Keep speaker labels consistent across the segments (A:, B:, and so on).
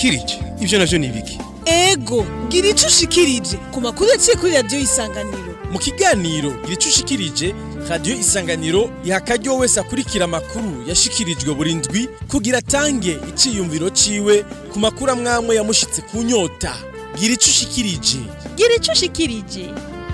A: ushikirije ivyo navyo ni ibiki
B: ego gira ico ushikirije ku makuru yaciye kuri radiyo y'isanganiro
A: mu kiganiro gira ico ushikirije radiyo isanganiro iha akaryo wese akurikira amakuru yashikirijwe buri ndwi kugira atange iciyumviro ciwe ku makuru amwamwe yamushitse ku nyota gira ico ushikirije
C: gira ico ushikirije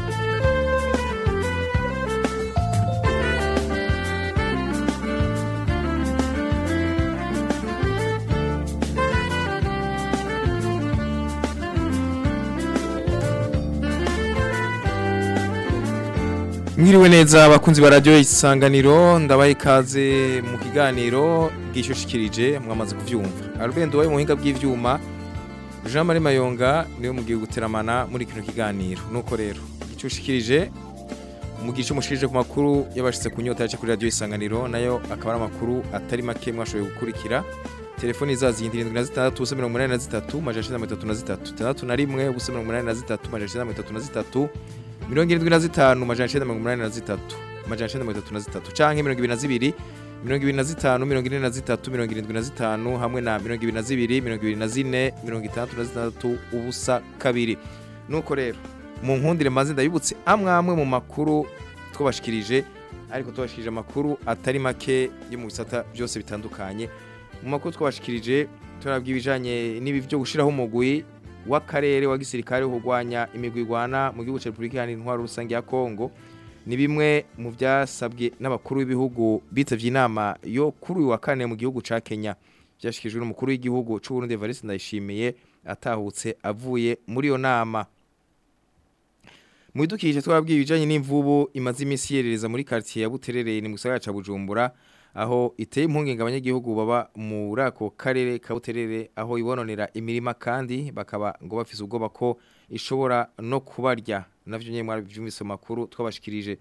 D: Mwiriwe neza abakunzi ba radio isanganiro ndabaye ikaze mu kiganiro gishushikirije mwamaze kuvyumva Albendo wayo muhinga bw'ivyuma Jean Marie Mayonga niwe mugiye guteramana muri kino kiganiro nuko rero gishushikirije mu gice mushikirije ku makuru yabashitse ku nyota yaje kuri radio isanganiro nayo akaba ari amakuru atari make mwashoboye gukurikira telefoni zazi yindi 76 ubusa 83 majana 33 tandatu na rimwe ubusa 83 majana 33 mirongo irindwi na zitanu majana icenda mirongo umunani na zitatu majana icenda mirongo itatu na zitatu canke mirongo ibiri na zibiri mirongo ibiri na zitanu mirongo ine na zitatu mirongo irindwi na zitanu hamwe na mirongo ibiri na zibiri mirongo ibiri na zine mirongo itandatu na zitandatu ubusa kabiri nuko rero mu nkundire maze ndabibutse amwe amwe mu makuru twabashikirije ariko twabashikirije amakuru atari make yo mu bisata byose bitandukanye mu makuru twabashikirije turabwa ibijanye n'ibi byo gushiraho umugwi w'akarere wa gisirikare wo kurwanya imigwi igwana mu gihugu cya Repubulika Iharanira Intwaro Rusange ya Kongo ni bimwe mu byasabwe n'abakuru b'ibihugu bitavye inama yo kuri uyu wa kane mu gihugu ca Kenya byashikijwe n'umukuru w'igihugu c'u Burundi Evariste Ndayishimiye atahutse avuye muri iyo nama mu bidukikije twabwiye ibijanye n'imvubu imaze iminsi yerereza muri quartier ya Buterere ni mu gisagara ca Bujumbura aho iteye impungenge abanyagihugu baba muri ako karere ka Buterere aho ibononera imirima kandi bakaba ngo bafise ubwoba ko ishobora no kubarya navyo nyene mwaravyumvise mu makuru twabashikirije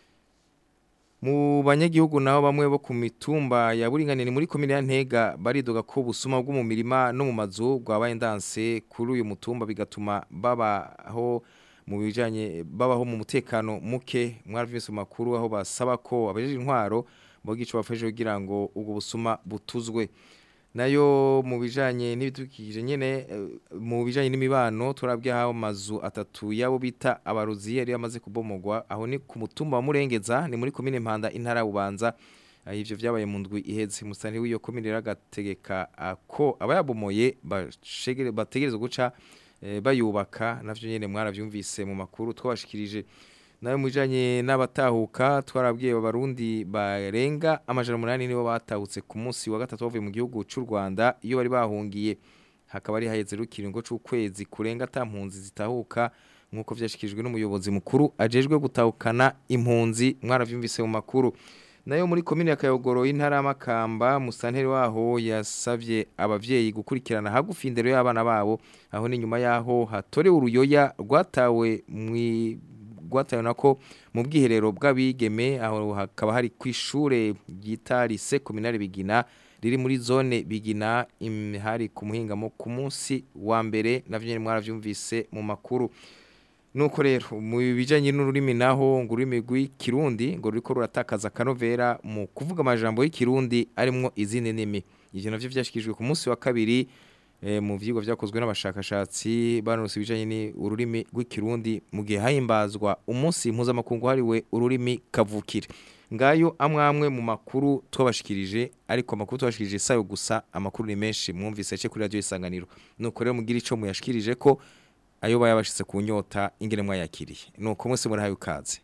D: mu banyagihugu naho bamwe bo ku mitumba ya buringanire muri komine ya Ntega baridoga ko busuma bwo mu mirima no mu mazu bwabaye ndanse kuri uyu mutumba bigatuma babaho mu bijanye babaho mu mutekano muke mwaravyumvise mu makuru aho basaba ko abajeje intwaro bogico bafashe kugira ngo ubwo busuma butuzwe nayo mu bijanye n'ibidukikije nyene mu bijanye n'imibano turabwiye aho amazu atatu yabo bita abaruzi yari yamaze kubomogwa aho ni ku mutumba wa Murengeza ni muri komine Mpanda intara bubanza ivyo vyabaye mu ndwi iheze musani w'iyo komine ragategeka ko abayabomoye bashegere bategerezwa guca bayubaka navyo nyene mwaravyumvise mu makuru twabashikirije nayo mujanye n'abatahuka twarabwiye abarundi barenga amajana umunani nibo batahutse ku munsi wa gatatu bavuye mu gihugu c'u Rwanda iyo bari bahungiye hakaba ari haheze rukiringo c'ukwezi kurenga tampunzi zitahuka nkuko vyashikijwe n'umuyobozi mukuru ajejwe gutahukana impunzi mwaravyumvise mu makuru nayo muri komine ya Kayogoro y'intara y'Amakamba musanteri waho yasavye abavyeyi gukurikirana hagufi indero y'abana babo aho ni nyuma yaho hatorewe uruyoya rwatawe mwi gwatayo nako mu bwiherero bw'abigeme aho hakaba hari kwishure ryita lycée communale Bigina riri muri zone Bigina hari ku muhingamo ku munsi wa mbere navyo nyene mwaravyumvise mu makuru nuko rero mu bijanye n'ururimi naho ngo ururimi rw'ikirundi ngo ruriko ruratakaza kanovera mu kuvuga amajambo y'ikirundi arimwo izindi ndimi ivyo navyo vyashikijwe ku munsi wa kabiri mu vyigwa vyakozwe n'abashakashatsi banose ibijanye ni ururimi rw'ikirundi mu gihe hahimbazwa umunsi mpuzamakungu hariwe ururimi kavukire ngayo amwamwe mu makuru twabashikirije ariko amakuru twabashikirije sayo gusa amakuru ni menshi mwumvise cye kuri radio isanganiro nuko rero mugira ico muyashikirije ko ayo bayabashitse ku nyota ingene mwayakiriye nuko mwese murahaye ukaze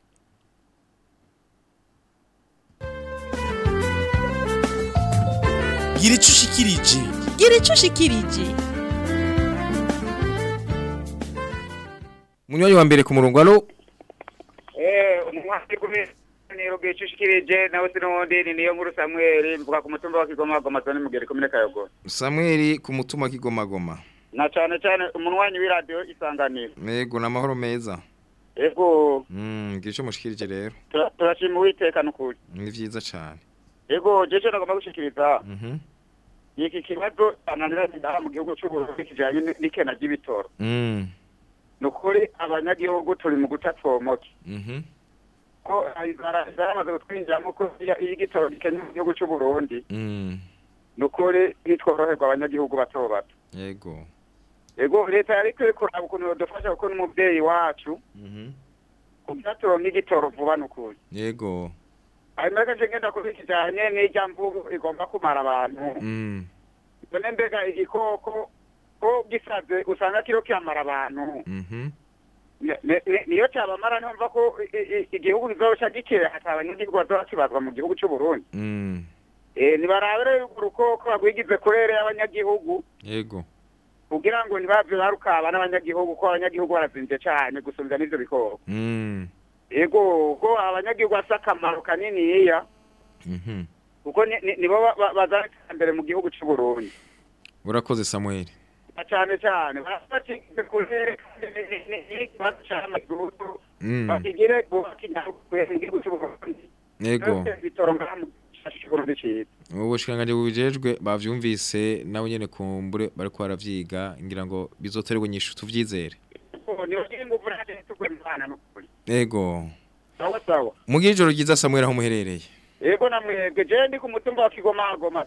A: gira ico ushikirije
C: gira ico ushikirije
D: munywanyi wa mbere ku murongo alo
E: eh umwasi kumi niro gicushikirije nawe sinundi ni niyo nkuru Samuel mvuga ku mutumba wa Kigoma goma zone mugere komine Kayogo
D: Samuel ku mutumba Kigoma goma
E: na cyane cyane umunwanyi w'iradio isanganiro
D: yego namahoro meza
E: yego
D: mm gico mushikirije rero
E: turashima uwitekano kuri
D: ni vyiza cyane
E: yego jeje nagomba gushikiriza
D: mhm
E: iki kibazo ananira ndaha mu gihugu cy'u Burundi kijanye n'ikena ry'ibitoro
D: mm
E: nukuri abanyagihugu turi mu guta twomoke
D: mhm
E: ko zaramaze kutwinjiramo ko iyo igitoro gikenya mu gihugu cy'u Burundi
D: mm
E: nukuri ntitworoherwa abanyagihugu bato bato
D: yego
E: ego leta yari ikwiye kuraba ukuntu yodufasha kuko n'umubyeyi wacu
D: Mhm.
E: kubyaturonka igitoro vuba n'ukuri
D: yego
E: hanyuma reka nje ngenda kuba kijanye n'irya mvugo igomba kumara abantu
D: Mm.
E: none mbega igikoko ko gisaze usanga kiro kiramara abantu
D: Mhm.
E: Ni- ni- niyo cyabamara ntumva ko i- i- igihugu kizoca gikera hata abanyagihugu bazoba kibazwa mu gihugu cy'u Burundi
D: Mm.
E: eh nibarabere urukoko bagwigize kurere y'abanyagihugu
D: yego
E: kugira ngo ntibave barukaba n'abanyagihugu ko abanyagihugu barazinze cyane gusumvya n'ivyo bikoko
D: Mm.
E: yego ko abanyagihugu bafite akamaro kaniniya
D: Mhm.
E: kuko ni- ni- nibo ba- ba- bazana iterambere mu gihugu cy'u Burundi
D: urakoze Samuel
E: na cyane cyane barabacigize kurere kandi ni- ni- ni- ni ikibazo c'amaguru
D: Mm.
E: bakigire bubaka igihugu igihugu cy'u Burundi
D: yego
E: bitoro ngaha mu gishashi cy'Uburundi ciza
D: ubushikiranganji bubijejwe bavyumvise nabo nyene kumbure bariko baravyiga ngira ngo bizoterwa inyishu tuvyizere
E: niba kiri ingufu ntaje tugwe mu bana n'ukuri
D: yego
E: sawa sawa
D: mugira ijoro ryiza Samuel aho muherereye
E: yego namwebwe je ndi ku mutumba wa Kigomagoma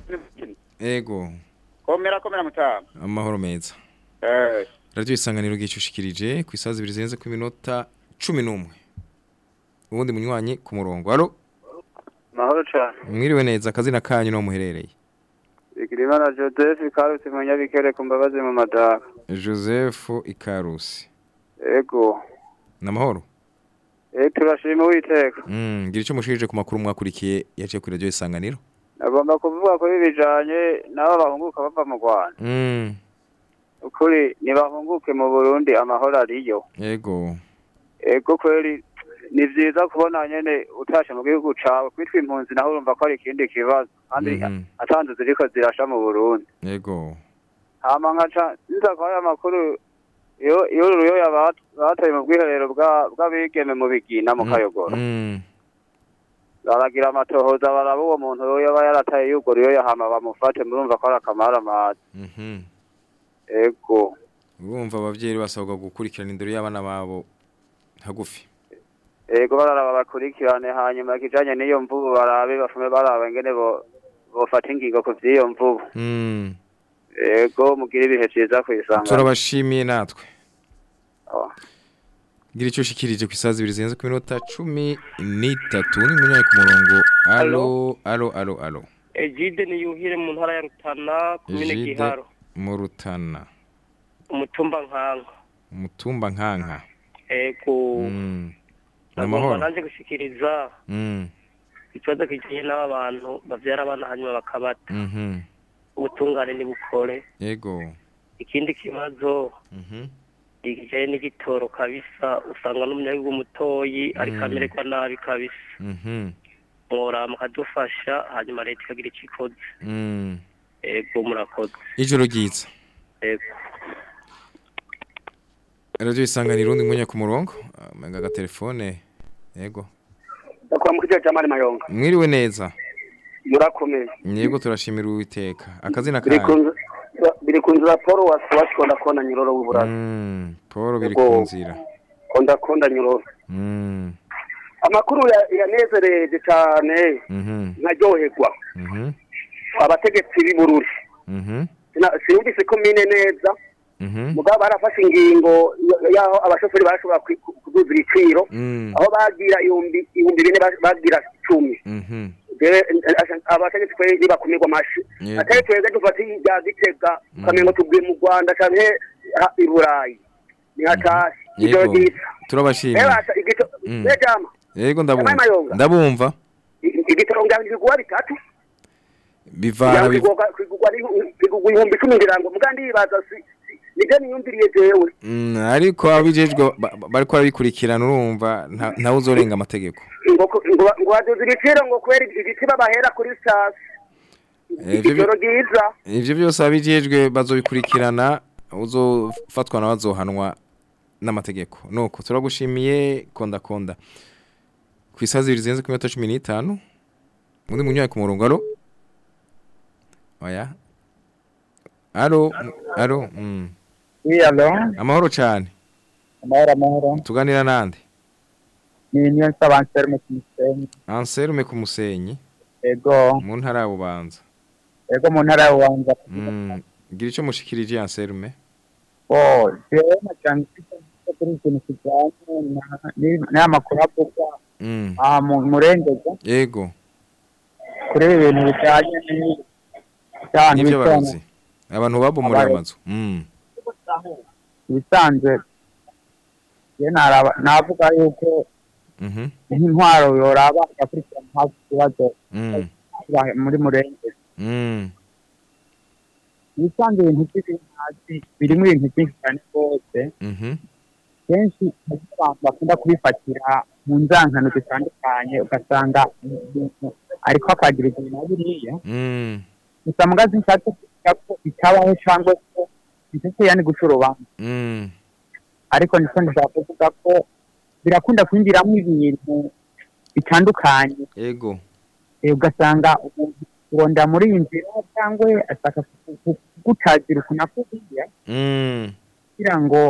D: yego
E: komera komera mutama
D: amahoro meza
E: eh
D: radio isanganiro gicushikirije ku isazi ibiri zirenze ku minota cumi n'umwe ubundi munywanyi ku murongo alo
F: mahoro cyane
D: mwiriwe neza akazina kanyu no muherereye
F: Bigirimana Joseph Karusi mu Nyabikere ku mbabazi mu Madaka
D: Joseph Ikarusi
F: ego
D: namahoro
F: eh turashima uwiteka
D: mm gira ico mushirije ku makuru mwakurikiye yaciye kuri radio isanganiro
F: nagomba kuvuga ko bijanye n'abo bahunguka bava mu Rwanda
D: mm
F: ukuri ntibahunguke mu Burundi amahoro ariyo
D: yego
F: ego kweri ni vyiza kubona nyene utashe mu gihugu cawe kwitwa impunzi naho urumva ko ari ikindi kibazo kandi
D: Mhm.
F: atanze ziriko zirasha mu Burundi
D: yego
F: hama nkaca nza kwa aya makuru iyo iyo uruyoya bat- bataye mu bwiherero bwa- bw'abigeme mu bigina mu
D: Mm,
F: kayogoro
D: mm
F: baragira amatohoza baraba uwo muntu yoba yarataye yugo ruyoya hama bamufate murumva ko ari akamara amazi
D: mhm
F: ego
D: urumva abavyeyi basabwa gukurikirana indero y'abana babo hagufi
F: ego bararaba bakurikirane hanyuma ikijanye n'iyo mvubu barabe bafume baraba ingene bo bofata ingingo ku vy'iyo mvubu
D: mm
F: ego mugire ibihe vyiza kw'isangano
D: turabashimiye natwe
F: Oh.
D: gira ico ushikirije ku isazi ibiri zirenze ku minota cumi n'itatu ni munywanyi ku murongo alo alo alo alo
G: Egide ni yuhire mu ntara ya Rutana komine
D: Egide.
G: Giharo
D: mu rutana
G: umutumba nkanka
D: umutumba nkanka
G: ego
D: mm
G: nagomba
D: amahoro
G: nanje gushikiriza
D: mm
G: ikibazo kijanye n'aba bantu bavyara abana hanyuma bakabata
D: mhm
G: ubutungane nibukore
D: yego
G: ikindi kibazo
D: mhm
G: ikijanye n'igitoro kabisa usanga n'umunyagihugu mutoyi ariko
D: Mm.
G: amererwa nabi kabisa
D: mhm
G: mwora mukadufasha hanyuma leta ikagira ico ikoze
D: mm
G: ego murakoze
D: ijoro ryiza
G: ego
D: radio isanganiro undi munywanyi ku murongo amenga agatelefone yego
F: kwa mukije jamari mayonga
D: mwiriwe neza
F: murakomeye
D: yego turashimira uwiteka akazina
F: biri
D: kanyu
F: ku biri ku nzira Paul wasiwashikona kona nyiroro w'uburaza
D: Mm, Paul biri
F: Yego.
D: ku nzira.
F: konda konda nyiroro
D: Mm,
F: amakuru ya- yanezereje cyane
D: mhm,
F: nkaryoherwa
D: mhm,
F: abategetsi b'i Bururi
D: mhm,
F: Sina- sinumvise komine neza
D: mhm,
F: mugabo barafashe ingingo y- y'aho abashoferi bashobora kwi- ku- kuduza ibiciro
D: mm,
F: aho bagira ibihumbi ibihumbi bine ba- bagira icumi
D: mhm,
F: Jewe, eh, abategetsi twe nibakumirwa amashi
D: Yego.
F: atari twebwe dufata ibya gitega ukamengo tubwiye mu rwanda canke ha- i burayi ni hatashye ijoro
D: Yego.
F: ryiza
D: turabashimiye.
F: ebasha igito
D: Mm.
F: nejama
D: Yego ndabumva.
F: Yabaye mayonga.
D: Ndabumva.
F: igitoro ngira ibiguwa bitatu
D: Bivana biv-
F: kigugwa kigugwa ibihumbi icumi ngira ngo muga ndibaza si- si- nibyo niyumviriye jewe
D: Mm, ariko abijejwe ba- ba- bariko babikurikirana urumva nta ntawe uzorenga amategeko.
F: ngo ngo ngo baduze ibiciro ngo kubera igiti babahera kuri sitasi
D: Eh, ivyo bi-
F: ijoro ryiza
D: Ivyo byose abijejwe bazobikurikirana uzofatwa nawe azohanwa n'amategeko. Nuko turagushimiye konda konda. Ku isazi ibiri zirenze ku minota cumi n'itanu. Undi munywayi ku murongo alo. Oya. Alo, alo. Mm.
H: Oui, alo,
D: Amahoro cyane.
H: amahoro amahoro.
D: Tuganira nande.
H: Ni niyo nsaba Anselme ku Musenyi.
D: Anselme ku Musenyi
H: Ego,
D: mu ntara ya Bubanza.
H: ego mu ntara ya Bubanza.
D: Mm. gira ico mushikirije Anselme
H: oh jewe najyanye icyo kuri ikintu kijyanye na- ni- n'aya makuru avuga
D: mm
H: aha mu murengeza
D: yego
H: kuri ibi bintu bijyanye n'i- by'abantu
D: nivyo
H: bitonda.
D: barozi abantu babomora
H: Abarozi.
D: amazu mm
H: ibisanzwe je naraba navuga yuko
D: mhm
H: nk'intwaro yoraba igakurikirana hafi ikibazo
D: mm
H: kiba muri murengeza
D: mm
H: ibisanzwe ibintu by'ibintu birimo ibintu byinshi cyane rwose
D: mhm
H: kenshi hari abantu bakunda kubifatira mu nzankano zitandukanye ugasanga umuntu ariko akagira ibintu na biriya
D: mm
H: gusa mugazi nshatse kuvuga ko bitabaho cyangwa ko ndetse yani guca urubanza
D: mm
H: ariko niko ndashaka kuvuga ko birakunda kwinjiramo ibintu bitandukanye
D: yego
H: Eh, ugasanga umuntu uronda muri iyi nzira cyangwa ashaka kugutazira ukuntu akubwiye
D: mm
H: kugira ngo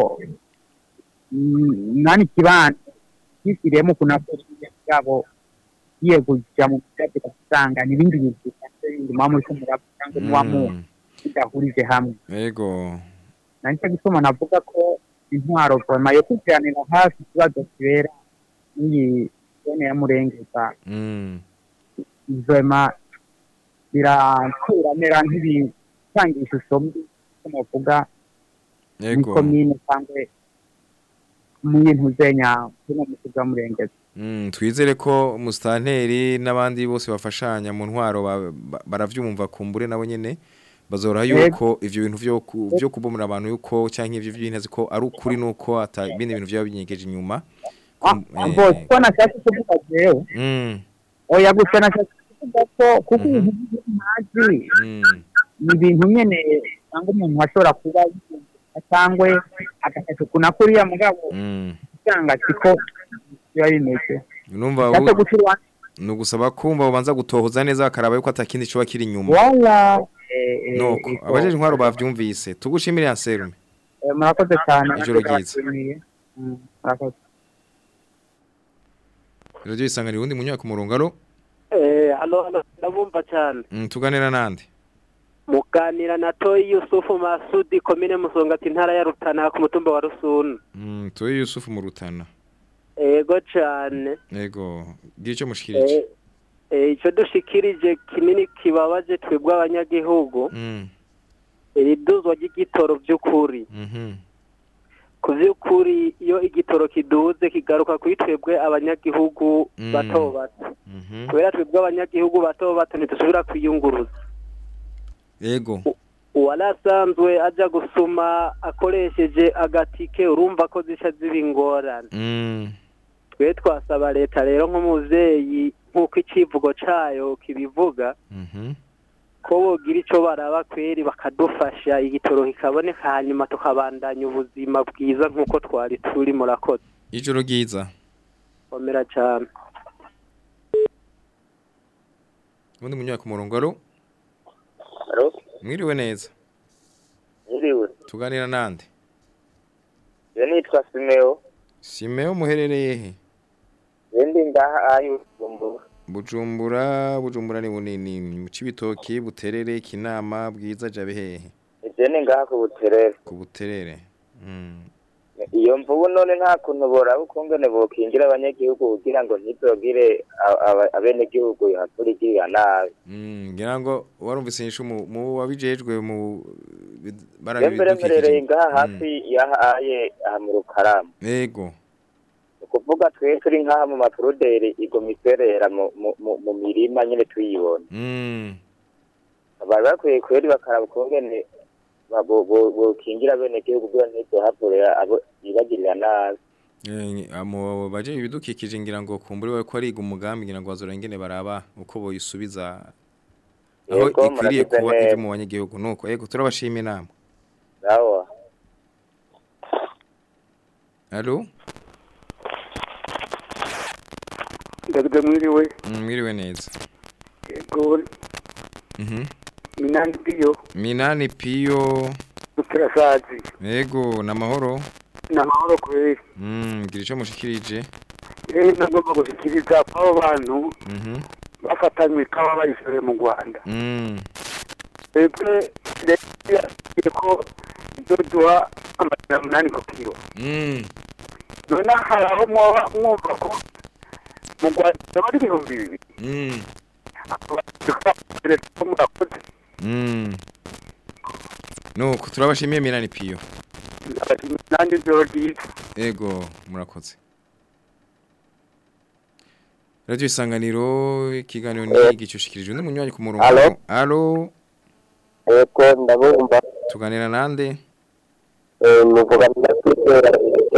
H: mm, nani kibanza kishyiriyemo ukuntu akubwiye bwabo giye kujya mu byatsi ugasanga n'ibindi bintu bisanzwe bindi muba muri kumuraba cyangwa muba mu
D: mm
H: bidahurije hamwe
D: yego
H: na nicyo gituma navuga ko intwaro voma yo kujyanira hafi ikibazo kibera n'iyi zone ya murengeza
D: mm
H: vema birakuramera nk'ibitanga ishusho mbi ko navuga muri
D: yego
H: komine cyangwa mu bintu zenya hino mu kigo murengeza
D: Mm, twizere ko musitanteri n'abandi bose bafashanya mu ntwaro ba- ba- baravyumva kumbure nabo nyene bazora
H: Yego.
D: yuko ivyo bintu vyo ku- vyo kubomora abantu yuko canke ivyo vy'intazi ko ari ukuri nuko ata bindi bintu vyaba binyegeje inyuma Kum- eh,
H: bose ko nashatse kuvuga jewe
D: mm,
H: oya gusa nashatse kuvuga ko kuko ibintu by'intazi
D: mm,
H: ni ibintu nyene cyangwa umuntu ashobora kuba yumva cyangwa agafasha ukuntu kuriya mugabo
D: mm.
H: usanga siko biba bimeze
D: numva
H: nshatse
D: ubu-
H: guca urubanza
D: ni ugusaba kumva babanza gutohoza neza bakaraba yuko atakindi coba kiri inyuma
H: wala eh, eh,
D: nuko
H: iko.
D: abajeje intwaro bavyumvise tugushimire Anselme
H: Eh, murakoze cyane
D: Ijoro
H: natwe
D: ryiza.
H: turabashimiye. Mm, murakoze
D: radio isanganiro undi munyaka umurongo aro
G: Eh, hano hano ndabumva cyane
D: mm, tuganira nande
G: muganira na toyi yusufu masudi komine musongati intara ya rutana ku mutumba wa rusuna
D: mm, tuwe Yusufu mu rutana
G: ego cyane
D: Ego, gira icyo mushikirije.
G: Eh, eh, icyo dushikirije kinini kibabaje twebwe abanyagihugu
D: Mm.
G: iri duzwa ry'igitoro by'ukuri
D: Mhm.
G: ku by'ukuri iyo igitoro kiduze kigaruka kuri twebwe abanyagihugu
D: Mm.
G: bato bato
D: Mhm.
G: kubera twebwe abanyagihugu bato bato ntidusubira kwiyunguruza
D: Ego.
G: uwari asanzwe ajya gusuma akoresheje agatike urumva ko zica ziba ingorane
D: Mm.
G: twe twasaba leta rero nk'umubyeyi nk'uko icivugo cyayo kibivuga
D: Mhm.
G: ko bogira icyo baraba kweri bakadufasha igitoro kikaboneka hanyuma tukabandanya ubuzima bwiza nk'uko twari turi murakoze
D: Ijoro ryiza.
G: komera cyane
D: Undi munyaka umurongo aro
I: Alo,
D: mwiriwe neza.
I: nyiriwe.
D: Tuganira nande.
I: Je nitwa Simeo.
D: Simeo muherereye he?
I: Je ndi ngaha ayo Bujumbura.
D: Bujumbura, Bujumbura ni bunini. Mu Cibitoki, Buterere, Kinama, Bwiza jabe hehe?
I: Je ni ngaha ku Buterere.
D: Ku Buterere. Mm.
I: Iyo mvubu none nta kuntu boraba ukungene bokingira abanyagihugu kugira ngo ntizogire a- aba- abenegihugu hakurikirira nabi.
D: Mm, ngira ngo warumvise inyishu mu mu wabijejwe mu
I: Je mbere mperereye ngaha hafi yahaye aha mu Rukaramu.
D: Ego.
I: Ni ukuvuga twe turi nk'aha mu mapuruderi igoma iserera mu, mu, mu, mu mirima nyene tuyibona.
D: Mm.
I: bari bakwiye kweri bakaraba ukungene ba- bo- bo- bokingira abenegihugu kugira ntizohavurira abo bibagirira nabi.
D: Eh, amo baje ibidukikije ngira ngo kumbure we ko ari umugambi ngira ngo bazora ingene baraba uko boyisubiza aho
I: Yego,
D: ikwiriye
I: muragize
D: kuba
I: neza.
D: iri mu banyagihugu nuko ego turabashima inama
I: Sawa.
D: Allo
J: ndavuga mwiriwe
D: Mm, mwiriwe neza
J: yego
D: Mhm
J: minani piyo
D: Minani Pio
J: duterasazi
D: Ego namahoro
J: ni amahoro kweri
D: Mm gira ico mushikirije
J: rero nagomba gushyikiriza abo bantu
D: Mhm
J: bafatanywe ikawa bayishoreye mu rwanda
D: Mm
J: twebwe leta batubwiye ko izoduha amajana umunani ku kiro
D: Mm.
J: none hari aho mwoba mwumva ko mu rwanda bari ibihumbi bibiri
D: Mm.
J: ko murakoze
D: Mm. Nuko turabashimiye Minani Piyo.
J: nanjye ijoro ryiza
D: Ego murakoze. Radio Isanganiro ikiganiro ni gicushikirije undi munywanyi ku murongo.
I: Allo?
D: Allo
I: Eko ndabumva
D: tuganira nande?
I: eh, muvuga na kwizera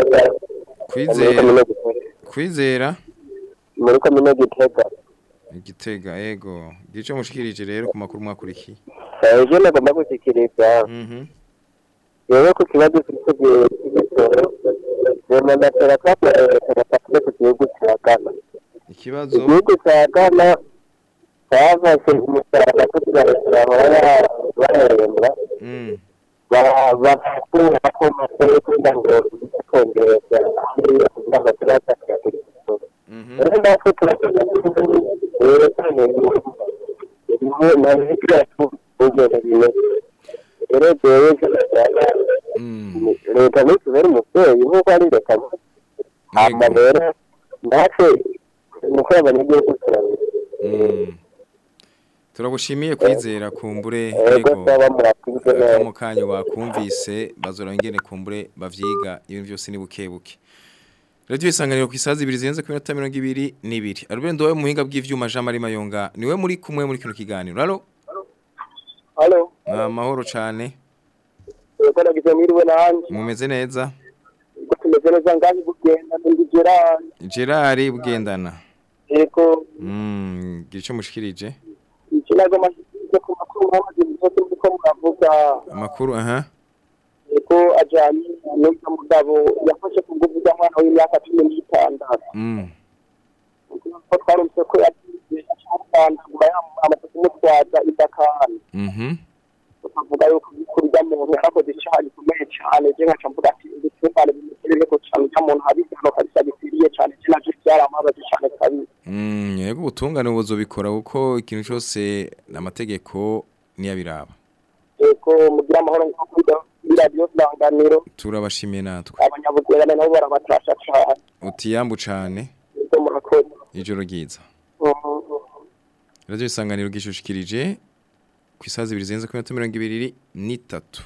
D: Kwizera. Kwizera
I: muri komine Gitega
D: Igitega ego. Gico mushikirije rero ku makuru mwakurikiye.
I: Eh, ejo nagomba gushyikiriza
D: Mhm.
I: yewe ku kibazo cy'ibitoro cy'imisoro rema ndatera kapatakule ku gihugu cya Ghana
D: Ikibazo
I: igihugu cya Ghana cyafashe umusaraba kugira ngo kirahora bahembwa
D: Mm.
I: bakura ko masoro kugira ngo bikongereza hariya kugira ngo turataka kuri misoro rero natwe turakoze rero cyane niho na leta yacu ugenda bimeze rero jewe cyane leta nitubere umubyeyi nk'uko ari leta hama rero natwe nuko abanyagihugu turabona
D: Mm. Turagushimiye kwizera kumbure
I: Ego,
D: ego.
I: saba murakoze neza.
D: Mu kanyo bakumvise bazora ngene kumbure bavyiga ibintu byose ni bukebuke. Radio isanganiro ku isazi ibiri zirenze ku minota 22 nibiri. Arubendo we muhinga bw'ivyuma Jean Marie Mayonga niwe muri kumwe muri kino kiganiro. Allo?
I: halo
D: Amahoro cane.
I: ego nagize mwiriwe nanje
D: Mumeze neza?
I: ubwo tumeze neza ngazi kugenda ndi Gerard
D: Gerard bugendana.
I: ego
D: Mm, gico mushikirije.
I: iki nago mashyize ku makuru mwamaze byose ndiko muravuga
D: Amakuru aha.
I: ego ajanye n'uyu mugabo yafashe ku nguvu z'umwana w'imyaka cumi n'itandatu
D: Mm.
I: ko twarumvise ko yagize acamutandagura amaze kumutwaza idakani
D: Mhm.
I: tukavuga yuko kurya muntu yarakoze icyaha gikomeye cyane je nkaca mvuga ati nditwebane bimuterere ko cyane cya muntu hari igihano kabisa gikwiriye cyane je navyo byaramubabaje cyane kabisa
D: Mm, yego ubutungane buzobikora kuko ikintu cyose n'amategeko niyabiraba.
I: ego mugira amahoro nko kuri radiyo sanganiro
D: Turabashimiye natwe.
I: abanyabugwerane nabo barabatasha cyane
D: Utiyambu cane
I: ego murakoze
D: ijoro ryiza.
I: Mhm.
D: Radio isanganiro gishushikirije ku isazi ibiri zirenze ku minota mirongo ibiri n'itatu.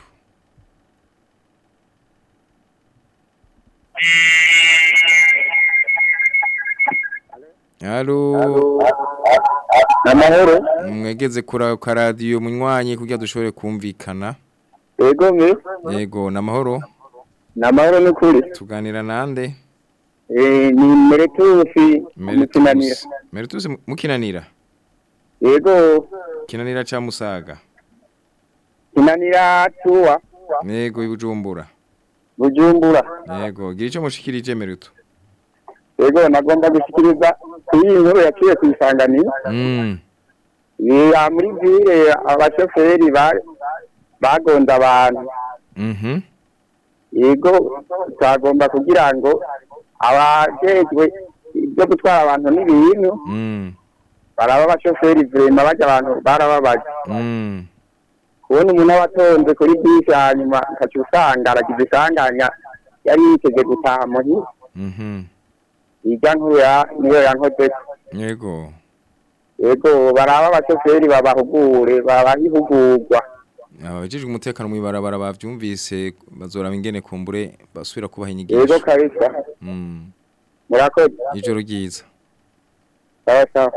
D: Halo.
I: Namahoro.
D: Mwegeze kura ka radio munywanyi kugira dushobore kumvikana.
I: Ego me.
D: Yego namahoro.
I: Namahoro n'ukuri.
D: Tuganira nande?
I: Eh ni Meretusi mukinanira.
D: Meritus mukinanira.
I: Ego
D: Kinanira cha Musaga.
I: kinanira tuwa
D: Yego ibujumbura.
I: Bujumbura.
D: Yego gira ico mushikirije Meritu.
I: Ego nagomba gushikiriza iyi nkuru yaciye ku isanganiro.
D: Mm.
I: Ya muri vire abashoferi ba bagonda abantu.
D: Mhm.
I: Yego twagomba kugira ngo abajejwe ibyo gutwara abantu n'ibintu
D: Mm.
I: baraba abashoferi vrema bajya abantu barababaje.
D: Mm.
I: kubona umuntu aba atonze kuri bisi hanyuma ukaca usanga aragize isanganya yari yiteze gutaha muhira
D: Mhm.
I: irya nkuru ya- niyo yankozeko
D: Yego.
I: yego baraba abashoferi babahugure babaha ihugurwa
D: Abajijwe umutekano mu ibarabara bavyumvise bazoraba ingene kumbure basubira kubaha inyigisho.
I: yego kabisa
D: Mm.
I: murakoze
D: Ijoro ryiza.
I: sawa sawa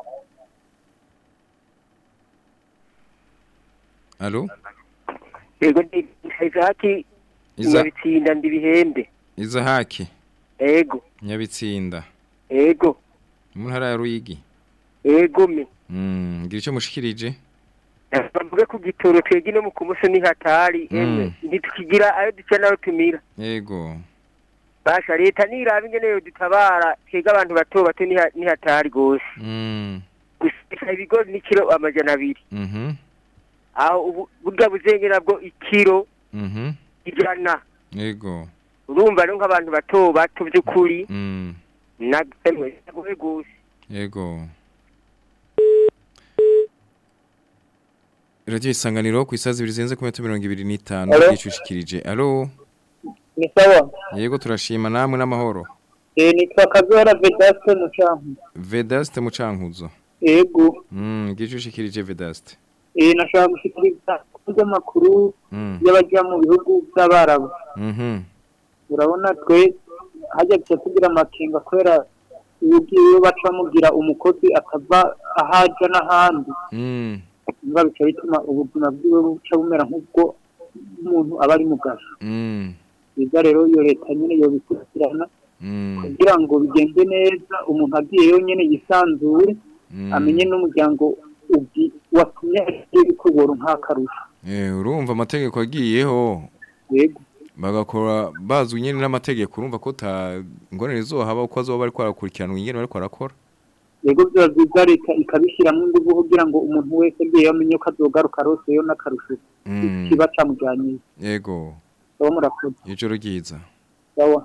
D: Allo?
G: yego ndi izaki
D: Iza
G: nyabitsinda ndi bihembe
D: Izahaki
G: ego
D: Nyabitsinda.
G: ego
D: Mu ntara ya Ruyigi.
G: ego me
D: Mm, gira ico mushikirije?
G: bavuge ku gitoro twege no mu kumuso ni hatari
D: Mm.
G: emwe ntitukigira ayo duca nayo tumira
D: Yego.
G: basha leta niraba ingene yo dutabara twege abantu bato bato ni ha- ni hatari gose
D: Mm.
G: gusa ibigori ni kilo amajana abiri
D: Mhm.
G: aho ubu- burya buzenge nabwo ikiro
D: Mhm.
G: ijana
D: Yego.
G: urumva rero nk'abantu bato bato by'ukuri
D: Mm.
G: nagemwe nagoye gose
D: Yego. Radio isanganiro ku isazi bizenze ku metero 25
K: Allo?
D: gicushikirije. Allo?
K: ni sawa
D: Yego turashima namwe n'amahoro.
K: eh nitwa kazora vedaste mucanku
D: Vedaste mucankuzo.
K: yego
D: Mm, gicushikirije Vedaste.
K: eh nashaka gushikiriza amakuru
D: Mm.
K: y'abajya mu bihugu by'abarabu
D: Mhm.
K: urabona twe hajya gusa tugira amakenga kubera iyo ugiye baca bamugira umukozi akava ahaja n'ahandi
D: Mm.
K: biba bica bituma ubuzima bwiwe buca bumera nk'ubwo umuntu aba ari mu gasho
D: Mm.
K: biza rero iyo leta nyine yobikurikirana
D: Mm.
K: kugira ngo bigende neza umuntu agiyeyo nyine yisanzure
D: Mm.
K: amenye n'umuryango ugi watumye agiye bikubora nk'akarusho
D: Eh urumva amategeko agiyeho.
K: yego
D: bagakora bazwi nyene n'amategeko urumva ko ta ngorane zohaba uko azoba bari kwarakurikirana ingene bari kwarakora.
K: yego biba byiza leta ikabishyiramo ingufu kugira ngo umuntu wese agiyeyo amenye ko azogaruka aroseyo n'akarusho
D: Mm.
K: kiba camujyanye
D: Yego.
K: sawa murakoze
D: Ijoro ryiza.
K: sawa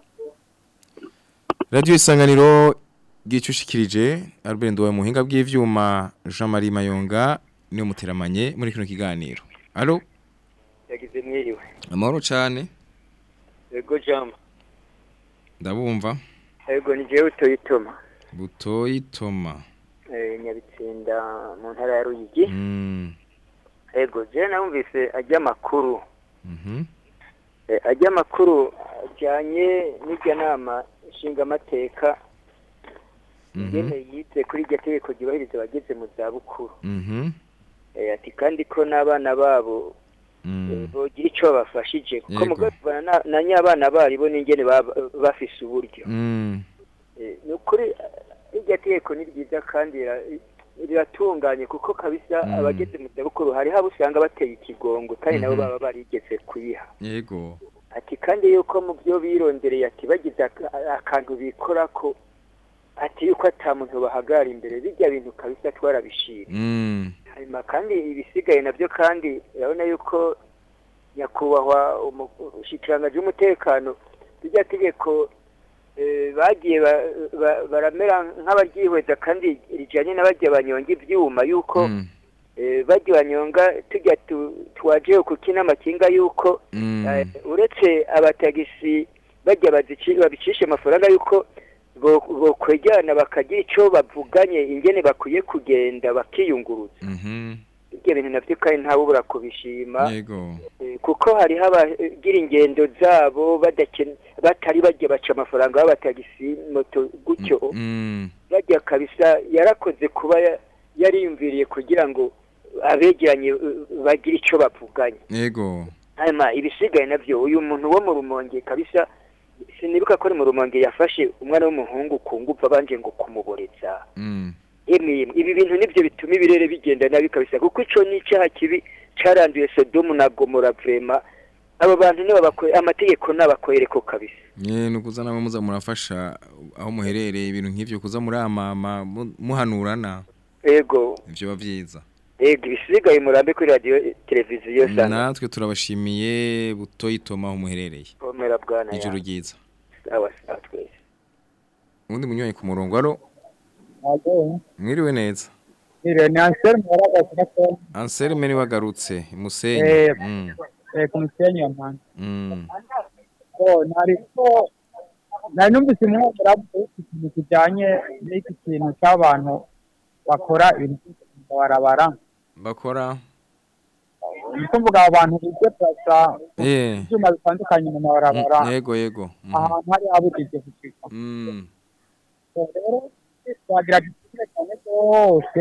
D: Radio isanganiro gicushikirije Albert Ndowe muhinga bw'ivyuma Jean Marie Mayonga niyo muteramanye muri kino kiganiro. Allo?
L: yagize mwiriwe
D: Amahoro cyane.
L: yego jama
D: Ndabumva.
L: yego ni jewe utoyitoma
D: Butoyi Toma.
L: eh, nyabitsinda mu ntara ya ruyigi
D: Mm.
L: yego jewe narumvise ajya amakuru
D: Mhm.
L: Eh, ajya amakuru ajyanye n'irya nama nshingamateka ingene yize kuri iryo tegeko ryubahiriza abageze mu zabukuru
D: Mhm.
L: Eh, ati kandi ko n'abana babo eh, bogira icyo babafashije kuko
D: Yego.
L: mugabo na, na nyabana baribo n'ingene baba- bafise uburyo
D: Mm.
L: Eh, ni ukuri eh, iryo tegeko ni ryiza kandi rira- riratunganye kuko kabisa
D: Mm.
L: abageze mu zabukuru hariho abo usanga bateye ikigongo kandi nabo
D: Mhm.
L: baba barigeze kuyiha
D: Yego.
L: ati kandi yuko mu byo birondereye ati bagize aka- akantu bikora ko ati yuko ata muntu bahagara imbere bijya bintu kabisa twarabishira
D: Mm.
L: hanyuma kandi ibisigaye nabyo kandi urabona yuko nyakubahwa umushikiranganji w'umutekano rijya tegeko eh, bagiye ba- ba- baramera nk'abaryihweza kandi rijyanye n'abajya banyonga ibyuma yuko eh, bajya banyonga tujya tu- twajeho kuko inamakinga yuko eh, uretse abatagisi bajya bazici- babicisha amafaranga yuko bo- bokwejyana bakagira icyo bavuganye ingene bakwiye kugenda bakiyunguruza
D: Mhm.
L: ibyo bintu nabyo kandi ntawubura kubishima
D: Yego.
L: Eh, kuko hariho abagira ingendo zabo badakene batari bajya baca amafaranga b'abatagisi moto gutyo
D: Mm.
L: bajya kabisa yarakoze kuba ya- yariyumviriye kugira ngo abegeranye eh, bagire icyo bavuganye
D: Yego.
L: hanyuma ibisigaye nabyo uyu muntu wo mu rumonge kabisa sinibuka ko ari mu rumonge yafashe umwana w'umuhungu ku ngufu abanje ngo kumuboreza
D: Mm.
L: yemwe yemwe ibi bintu nibyo bituma ibirere bigenda nabi kabisa kuko ico ni icyaha kibi caranduye Sodomu na Gomora vrema abo bantu nibo bakore amategeko n'abakorereko kabisa
D: Nye nukuza namwe muza murafasha aho muherereye ibintu nk'ivyo kuza muri amama mu- muhanurana
L: ego
D: ivyo bavyiza.
L: ego ibisigaye murambe kuri radio eh, televiziyo sana
D: Natwe turabashimiye butoyi Toma aho muherereye.
L: komera bwana ya
D: Ijoro ryiza.
L: sawa sawa twese
D: Undi munywanyi ku murongo aro
H: Alo,
D: mwiriwe neza.
H: ire ni Ansel Mwaraga Kinako,
D: Anselme ni wagarutse Musenyi.
H: Eh.
D: Mm.
H: eh, ku musenyi wa Mpanda.
D: Mm.
H: So, nariko nari numvise umwe muravuga ikintu kijanye n'iki kintu cy'abantu bakora ibintu barabara.
D: Bakora
H: Niko mvuga abantu bije pasa
D: eh
H: ibyuma bitandukanye mu mabarabara
D: Mm, yego yego. Mhm.
H: ahantu hari habujije gushika.
D: Mm.
H: So, rero twagira gitsina cyane rwose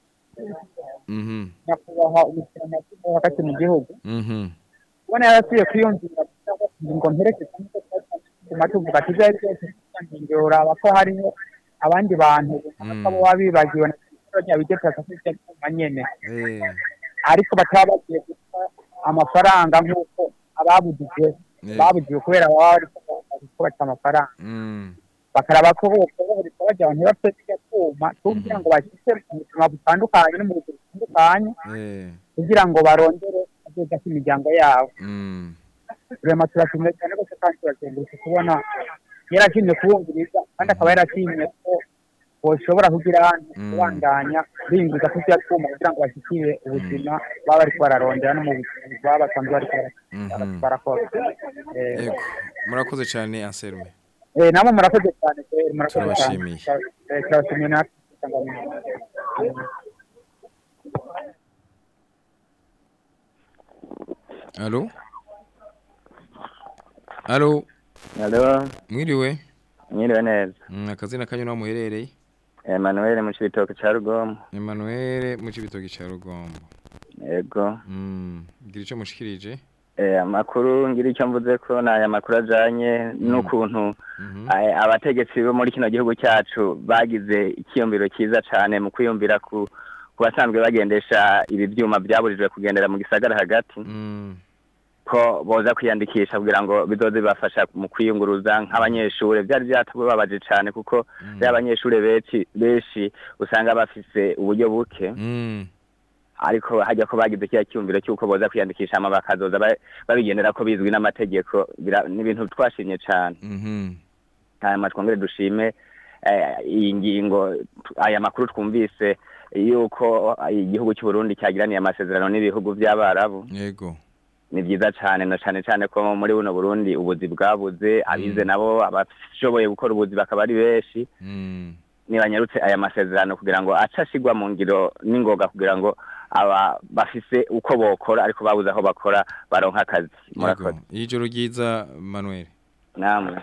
D: Mhm.
H: nyakubahwa umusiramasi wo hagati mu gihugu
D: Mhm.
H: ubona yarasubiye kwiyumvira cyangwa ngo mperekeze nk'uko twatuma tuvuga ati ibyo ari byo byose ngira uraba ko hariho abandi bantu runaka bo baba bibagiwe na telefone yabijye pasa kuri cya cyuma nyene
D: Eh.
H: ariko bataba bagiye guta amafaranga nk'uko ababujije
D: Eh.
H: babujiwe kubera baba bariko bariko baca amafaranga
D: Mm.
H: bakaraba ko bose bahurika bajya abantu ntibafite kirya cyuma kugira ngo bashyise mu buzima butandukanye no mu buzima butandukanye
D: Eh.
H: kugira ngo barondere akazoza k'imiryango yabo
D: Mm.
H: rema turashimye cyane rwose kandi turakengurutse kubona yarashimye kubumviriza kandi akaba yarashimye ko boshobora kugira kubandanya binjiza ku vya twuma kugira ngo bashikire ubuzima baba bariko bararondera no mu buzima baba basanzwe bariko bara- barakora Eh,
D: Ego. Murakoze cyane Anselme.
H: eh, namwe murakoze cyane kweri, murakoze cyane
D: Turabashimiye.
H: Eh, turabashimiye natwe
D: Allo? Allo?
M: Halo,
D: Mwiriwe?
M: mwiriwe neza.
D: Mm, akazina kanyu naho muherereye?
M: Emmanuel mu Cibitoke ca Rugombo.
D: Emmanuel mu Cibitoke ca Rugombo.
M: Yego.
D: Mm, gira ico mushikirije?
M: Eh, amakuru ngira icyo mvuze ko ni aya makuru ajanye n'ukuntu eh, abategetsi bo muri kino gihugu cyacu bagize ikiyumviro cyiza cyane mu kwiyumvira ku ku basanzwe bagendesha ibi byuma byaburijwe kugendera mu gisagara hagati ko boza kwiyandikisha kugira ngo bizoze bibafasha mu kwiyunguruza nk'abanyeshuri byari byatubabaje cyane kuko rero abanyeshuri benshi benshi usanga bafise uburyo buke ariko hajya ko bagize kiriya cyumviro cy'uko boza kwiyandikisha hama bakazoza ba- babigendera ko bizwi n'amategeko bira- ni ibintu twashimye cyane hanyuma twongere dushime eh, iyi ngingo tu- aya makuru twumvise yuko igihugu cy'u Burundi cyagiraniye amasezerano n'ibihugu by'abarabu
D: Yego.
M: ni byiza cyane na cyane cyane ko muri buno Burundi ubuzi bwabuze abize nabo abashoboye gukora ubuzi bakaba ari benshi nibanyarutse aya masezerano kugira ngo aca ashigwa mu ngiro n'ingoga kugira ngo aba bafise uko bokora ariko babuze aho bakora baronka akazi murakoze
D: Yego. Ijoro ryiza Manuel.
M: namwe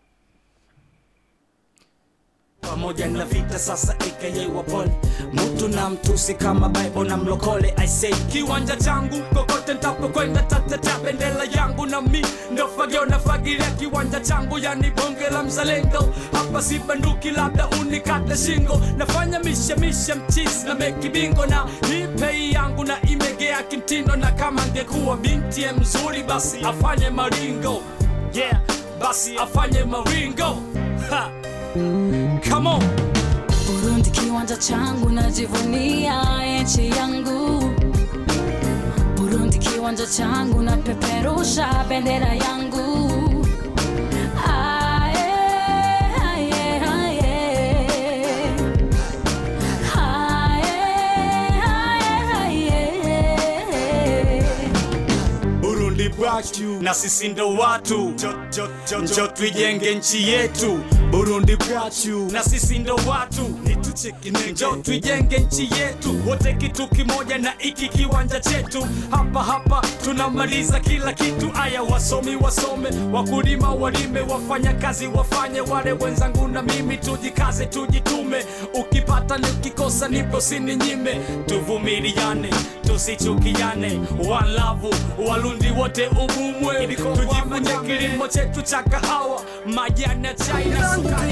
N: pamoja na vita sasa aka wapole mtu na mtusi kama bible na mlokole i say kiwanja changu kokote ntapokwenda tatata bendera yangu na mi ndo fagio na fagilia kiwanja changu yani bonge la mzalendo hapa si banduki labda unikate shingo nafanya mishemishe mchisi na meki bingo na hii pei yangu na imegea kimtindo na kama angekuwa binti ye mzuri basi afanye maringo yeah basi afanye maringo ha. Come on.
O: Burundi kiwanja changu najivunia nchi yangu Burundi kiwanja changu napeperusha bendera yangu Aye, aye, aye. Aye, aye, aye.
N: Burundi bwacu na sisi ndo watu njo tuijenge nchi yetu Burundi bwacu na sisi ndo watu njo tuijenge nchi yetu wote kitu kimoja na iki kiwanja chetu hapa hapa tunamaliza kila kitu aya wasomi wasome wakulima walime wafanya kazi wafanye wale wenzangu na mimi tujikaze tujitume ukipata ni ukikosa nipo sininyime tuvumiliane tusichukiane walavu walundi wote ubumwe tujifunye kilimo chetu cha kahawa majani ya chai na sukari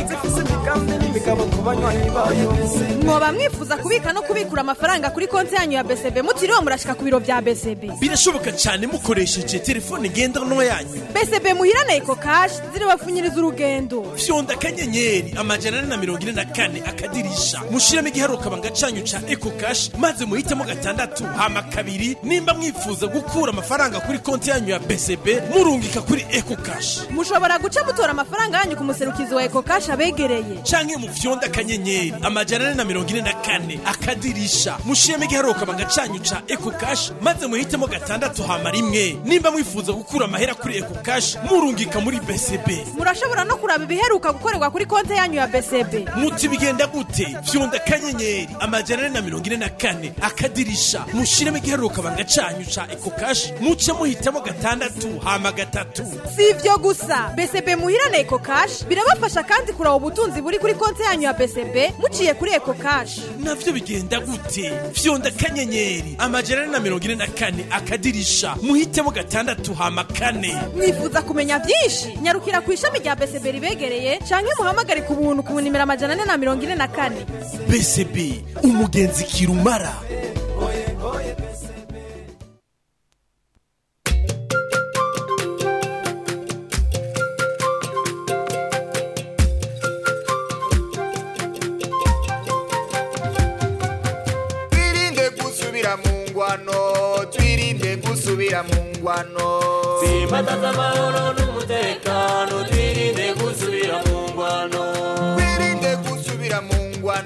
P: mwoba mwifuza kubika no kubikura amafaranga kuri konti yanyu ya BCB mutiriwe murashika ku biro bya BCB
A: birashoboka cyane mukoresheje telefone ngendanwa yanyu
P: BCB muhirane eko cash ziribapfunyiriza urugendo
A: fyonda akanyenyeri amajana ane na mirongo ine na kane akadirisha mushiremo igiharuka banga canyu ca eco cash maze muhitemo gatandatu hama kabiri nimba mwifuza gukura amafaranga kuri konti yanyu ya BCB murungika kuri eco cash
P: mushobora guca mutora amafaranga yanyu ku muserukizi wa eko cash abegereye
A: canke mu fyonda akanyenyeri amajana ane na mirongo ine na kane akadirisha mushiremo igiharuka banga canyu ca eco cash maze muhitemo gatandatu hama rimwe nimba mwifuza gukura amahera kuri eco cash murungika muri BCB
P: murashobora no kuraba ibiheruka gukorerwa kuri konti yanyu ya BCB
A: muti bigenda gute fyonda akanyenyeri amajana ane na mirongo ine na kane akadirisha mushiremo igiharuka banga canyu ca eco cash muce muhitamo gatandatu hama gatatu
P: si ivyo gusa BCB muhirane eko cash birabafasha kandi kuraba ubutunzi buri kuri konti yanyu ya BCB muciye kuri eko cash
A: navyo bigenda gute fyonda akanyenyeri amajana ane na mirongo ine na kane akadirisha muhitemo gatandatu hama kane
P: mwifuza kumenya byinshi nyarukira ku ishami rya BCB ribegereye canke muhamagare ku buntu ku nimero amajana ane na mirongo ine na kane
A: BCB umugenzi kirumara
Q: twirinde gusubira mu ngwano twirinde gusubira mu ngwano
N: Simbataza amahoro n'umutekano twirinde gusubira mu ngwano
Q: twirinde gusubira mu ngwano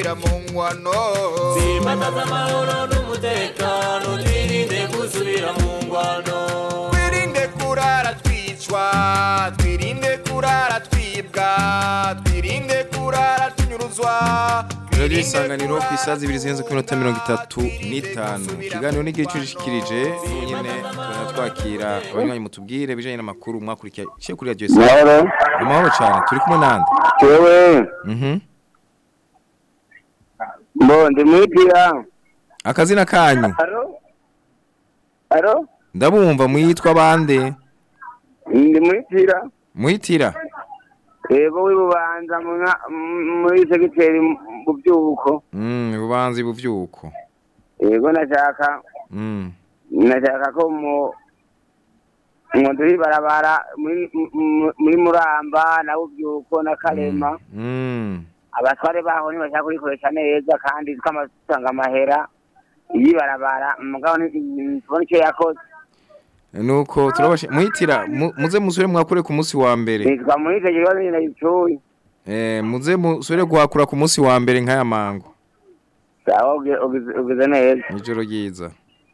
Q: gusubira mu ngwano
O: Simbataza amahoro n'umutekano twirinde gusubira mu ngwano
Q: twirinde kurara twicwa twirinde kurara twibwa twirinde kurara tunyuruzwa
D: radiyo isanganiro ku isaha zibiri zirenze ku minota mirongo itatu n'itanu ikiganiro n'igihe cyushikirije nyine tubona twakira abanywanyi mutubwire ibijyanye n'amakuru mwakurikiye cyo kuri radiyo
I: Mahoro.
D: ni mahoro cyane turi kumwe nande
I: Jewe
D: Mhm.
I: mbo ndi mwitira
D: akazina kanyu
I: Alo Alo
D: ndabumva mwitwa bande
I: ndi mwitira
D: muhitira
I: yego wibubanza mu nka- m- muri segiteri mu byuko
D: Mm, bubanzi buvyuko
I: yego nashaka
D: Mm.
I: nashaka ko mu ngo turi barabara muri mu- muri muramba na bubyuko na karema
D: Mm.
I: abatware baho ntibashaka kurikoresha neza kandi twamasanga amahera iyi barabara mugabo ntitubona icyo yakoze
D: nuko turabashe muhitira mu- muze musubire mwakure ku munsi wa mbere
I: nitwa muri icyo kibazo nyine gicuye
D: eh muze musubire guhakura ku munsi wa mbere nk'aya mango
I: sawa ugize- ugize- ugize neza
D: ijoro ryiza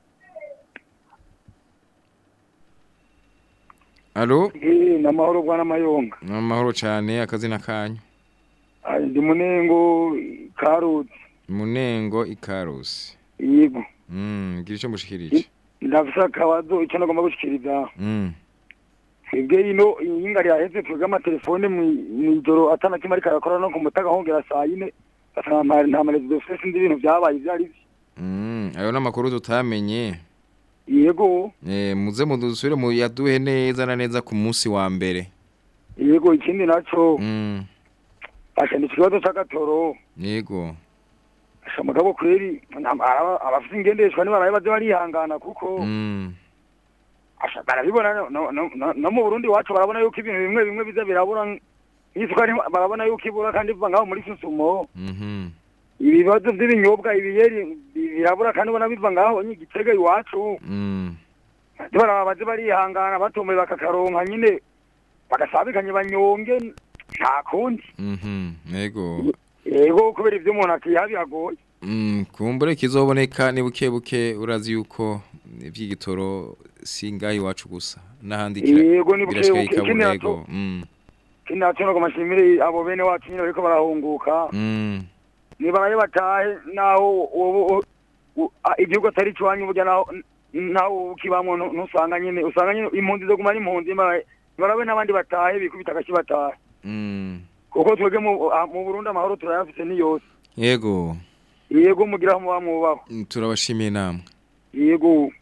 D: Alo
J: Eh, namahoro bwana mayonga
D: amahoro cyane akazina kanyu
J: Ai, ndi munengo karoti
D: munengo ikarusi
J: yego
D: mm gira icyo mushikirije
J: ndafise akabazo icyo nagomba gushikiriza
D: mm
J: twebwe ino iyinga ryaheze twebwe amatelefone mwi- mw'ijoro atana kimwe ariko arakora no ku mutaga hongera saa yine gasanga nta nta marezo dufise sinzi ibintu vyabaye ivyo ari vyo
D: mm ayo namakuru tutamenye
J: yego
D: eh muze mudusubire mu yaduhe neza na neza ku munsi wa mbere
J: yego ikindi naco
D: mm
J: asha ni ikibazo c'agatoro
D: yego
J: asha mugabo kweri nta- araba- abafise ingendeshwa nibarabe baze barihangana kuko
D: mm
J: asha barabibona no- no- no no- no mu Burundi wacu barabona yuko ibintu bimwe bimwe biza birabura nk'isukari barabona yuko ibura kandi biva ngaho muri susumo
D: mhm
J: ibibazo by'ibinyobwa ibiyeri birabura kandi ubona biva ngaho nyigitega iwacu
D: mm
J: baraba baze barihangana batomboye bakakaronka nyine bagasabikanye banyonge nta kundi
D: mhm yego
J: yego kubera ivyo umuntu akiha biragoye
D: Mm, kumbure kizoboneka ni buke buke urazi yuko ivy'igitoro singaho iwacu gusa n'ahandi kira-
J: Yego, ni buke
D: birashika
J: buke, ikindi
D: ikabura
J: naco-
D: yego mm
J: kindi naco nagomba nshimire abo bene wacu nyine bariko barahunguka
D: mm
J: nibaraye batahe naho wowe u- a- igihugu atari ikiwanyu burya naho naho ukibamwo nu- ntusanga nyine usanga nyine impunzi zo guma ari impunzi nibarabe nibarabe n'abandi batahe bikubita agashi batahe
D: mm
J: kuko twebwe mu a- mu Burundi amahoro turayafise ni yose
D: yego
J: yego mugira aho muba mwubaho
D: Mm, turabashimiye namwe
J: yego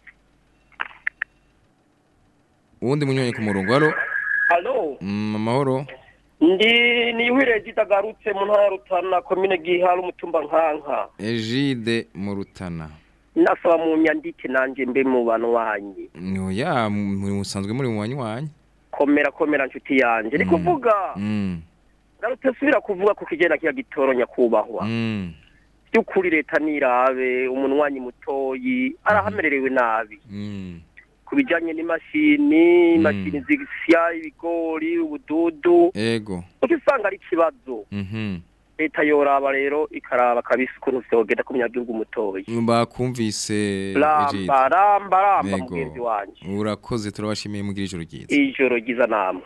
D: uwundi munyonyi ku murongo halo
R: Halo,
D: mm, amahoro
R: ndi niwire gitagarutse mu ntara ya Rutana komine Gihara umutumba nkanka.
D: Egide mu Rutana
R: Nasaba mu nyandike nanje mbe mu bantu wanyu.
D: oya muri musanzwe muri mu wanywanyi
R: Komera komera nshuti yanje. Ni kuvuga
D: mm
R: garutse subira kuvuga ku kigenda kiya gitoro nyakubahwa.
D: mm
R: Byukuri leta nirabe umunwanyi mutoyi arahamererewe nabi.
D: mm
R: Ku bijanye n'imashini, imashini zisya ibigori, ubududu.
D: ego
R: Ukisanga ari ikibazo.
D: mhm
R: Leta yoraba rero ikaraba kabisa ukuntu vyogenda ku munyagihugu mutoyi.
D: bakumvise
R: ramba ramba ramba
D: Yego.
R: mugenzi wanje
D: urakoze turabashimiye mugira ijoro ryiza
R: ijoro ryiza namwe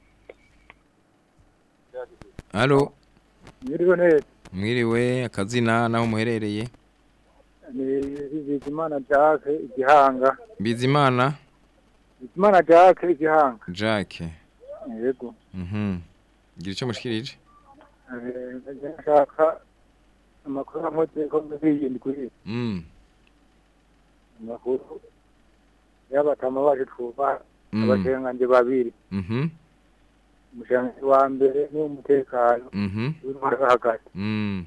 D: halo
K: Mwiriwe neza.
D: mwiriwe akazina naho muherereye
K: Ni Bizimana Jacques igihanga.
D: bizimana
K: Bizimana Jacques igihanga.
D: jacques
K: Yego.
D: mhm gira icyo mushikirije
K: Eh, ndashaka amakuru amuze ko muri iyi ndwi.
D: mm
K: Amakuru y'abatama baje twuba
D: Mm.
K: abashenganje babiri.
D: mhm
K: Umushenganji wa mbere ni umutekano.
D: mhm
K: w'intwara yo hagati.
D: mm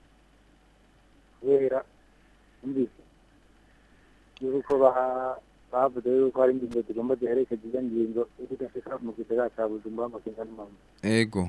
K: kubera numvise yuko ba- bavuze yuko hari ingingo zigomba ziherekeza izo ngingo yo kudashika mu gisagara ca bujumbura amakenga n'amama
D: ego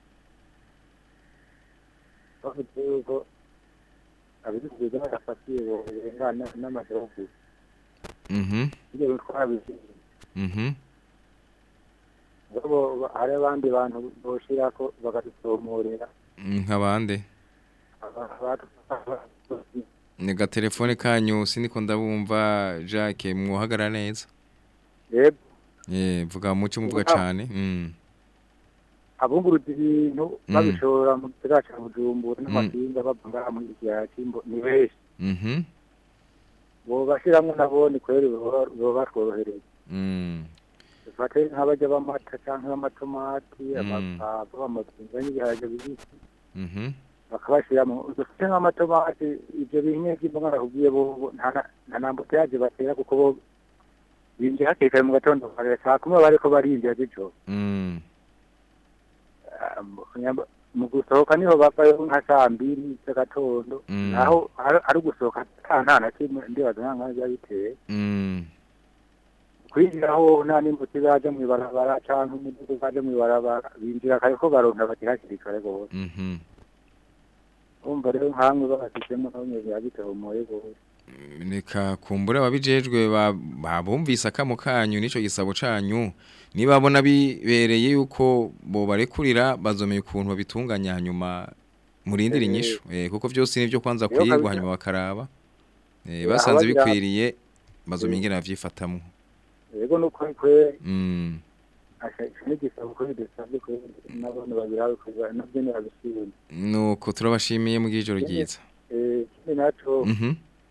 K: bavuze yuko abizikuza badafatiye borengana n'amasharugu
D: mhm
K: ibyo bintu twarabiziye
D: mhm
K: ngabo ba- hari abandi bantu boshirako bakadusomorera
D: nk'abande ni gatelefone kanyu siniko ndabumva Jacques mwohagara neza
K: yego
D: eh vuga muco muvuga
K: Vuga.
D: cyane mm
K: abunguruza ibintu
D: Mm.
K: babishora mu gisagara ca bujumbura n'amakinga bava ngaha muri kiyaya c'imbo ni benshi
D: mhm
K: bobashiramwo nabo ni kweri boba boba batworohereza
D: mm
K: dufate nk'abarya b'amata canke b'amatomati
D: Mm.
K: amapapa amapinga n'ibiharage bibisi
D: mhm
K: bakabashiramo dufite nk'amatomati ivyo binye vy'imboga nakubwiye bo nta na- nta nambuteyaje batera kuko bo binjiye hakiri kare mu gatondo kare saa kumi baba bariko barinjira z'ijoro
D: mm
K: Ah, mu- nyamba- mu gusohoka niho bavayo nka saa mbiri z'agatondo
D: Mm.
K: naho ari ari ugusohoka ata nta na kimwe ndibaza nka nka biba biteye
D: mm
K: kwinjiraho nta n'imbuto zaje mw'ibarabara canke imiduga zaje mw'ibarabara binjira kare ko baronka bati hakiri kare gose
D: mhm
K: urumva rero nkamwe babasizemo nabo nyene biba bitomoye gose
D: Nika kumbura ababijejwe ba- babumvise akamo kanyu nico gisabo canyu nibabona bibereye yuko bo barekurira bazomeye ukuntu babitunganya hanyuma murindira
K: Eh,
D: inyishu eh kuko byose nivyo kwanza
K: Rero
D: kwigwa
K: kabisa.
D: hanyuma bakaraba eh
K: Eh,
D: basanze
K: abagira-
D: bikwiriye bazomeye ingene bavyifatamwo
K: yego nuko kweri
D: mm
K: n'igisabo kuri dusabye kweri n'abantu babirabe kweri navyo ntibabishima
D: nuko turabashimiye mu gijoro ryiza
K: Eh, ikindi naco
D: mhm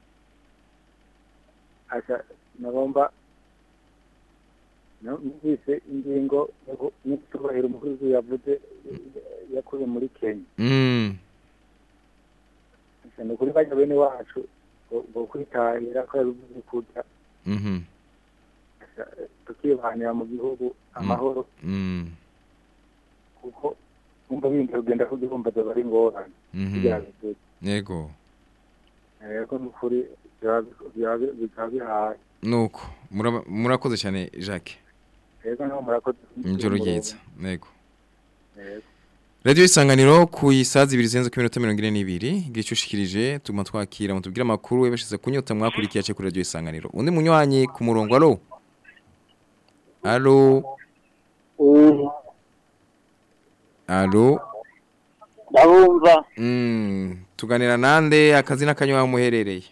K: asha nagomba no- numvise ingingo yo- y'icubahiro umukuru w'igihugu yavuze yakuye muri kenya
D: mm
K: Asha ni ukuri bajya bene wacu ngo- ngo kwitahira ko yabivuze kurya
D: mhm
K: Asha, tukibanira mu gihugu amahoro
D: mm
K: kuko umva bindi kugenda kugihumba zoba ari ingorane
D: mhm
K: kugira bivuze
D: yego
K: yego ni ukuri byaba- byaba- bikaba bihaye
D: nuko muraba- murakoze cyane Jacques
K: yego naho murakoze
D: Ijoro ryiza nego
K: Yego.
D: Radio isanganiro ku isazi ibiri zenze ku minota 42 gicushikirije tuma twakira mutubwira amakuru webeshize kunyota mwakurikiye ace kuri radio isanganiro undi munywanyi ku murongo alo alo alo
I: ndabumva
D: mm tuganira nande akazi n'akanywa muherereye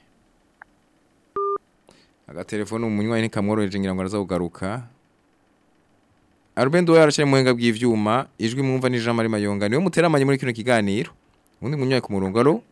D: agatelefone umunywanyi ntikamworoheje ngira ngo araza kugaruka Arubendo yarashye muhenga bw'ivyuma ijwi mwumva ni Jean Marie Mayonga niwe muteramanye muri kino kiganiro undi munywayi ku murongo alo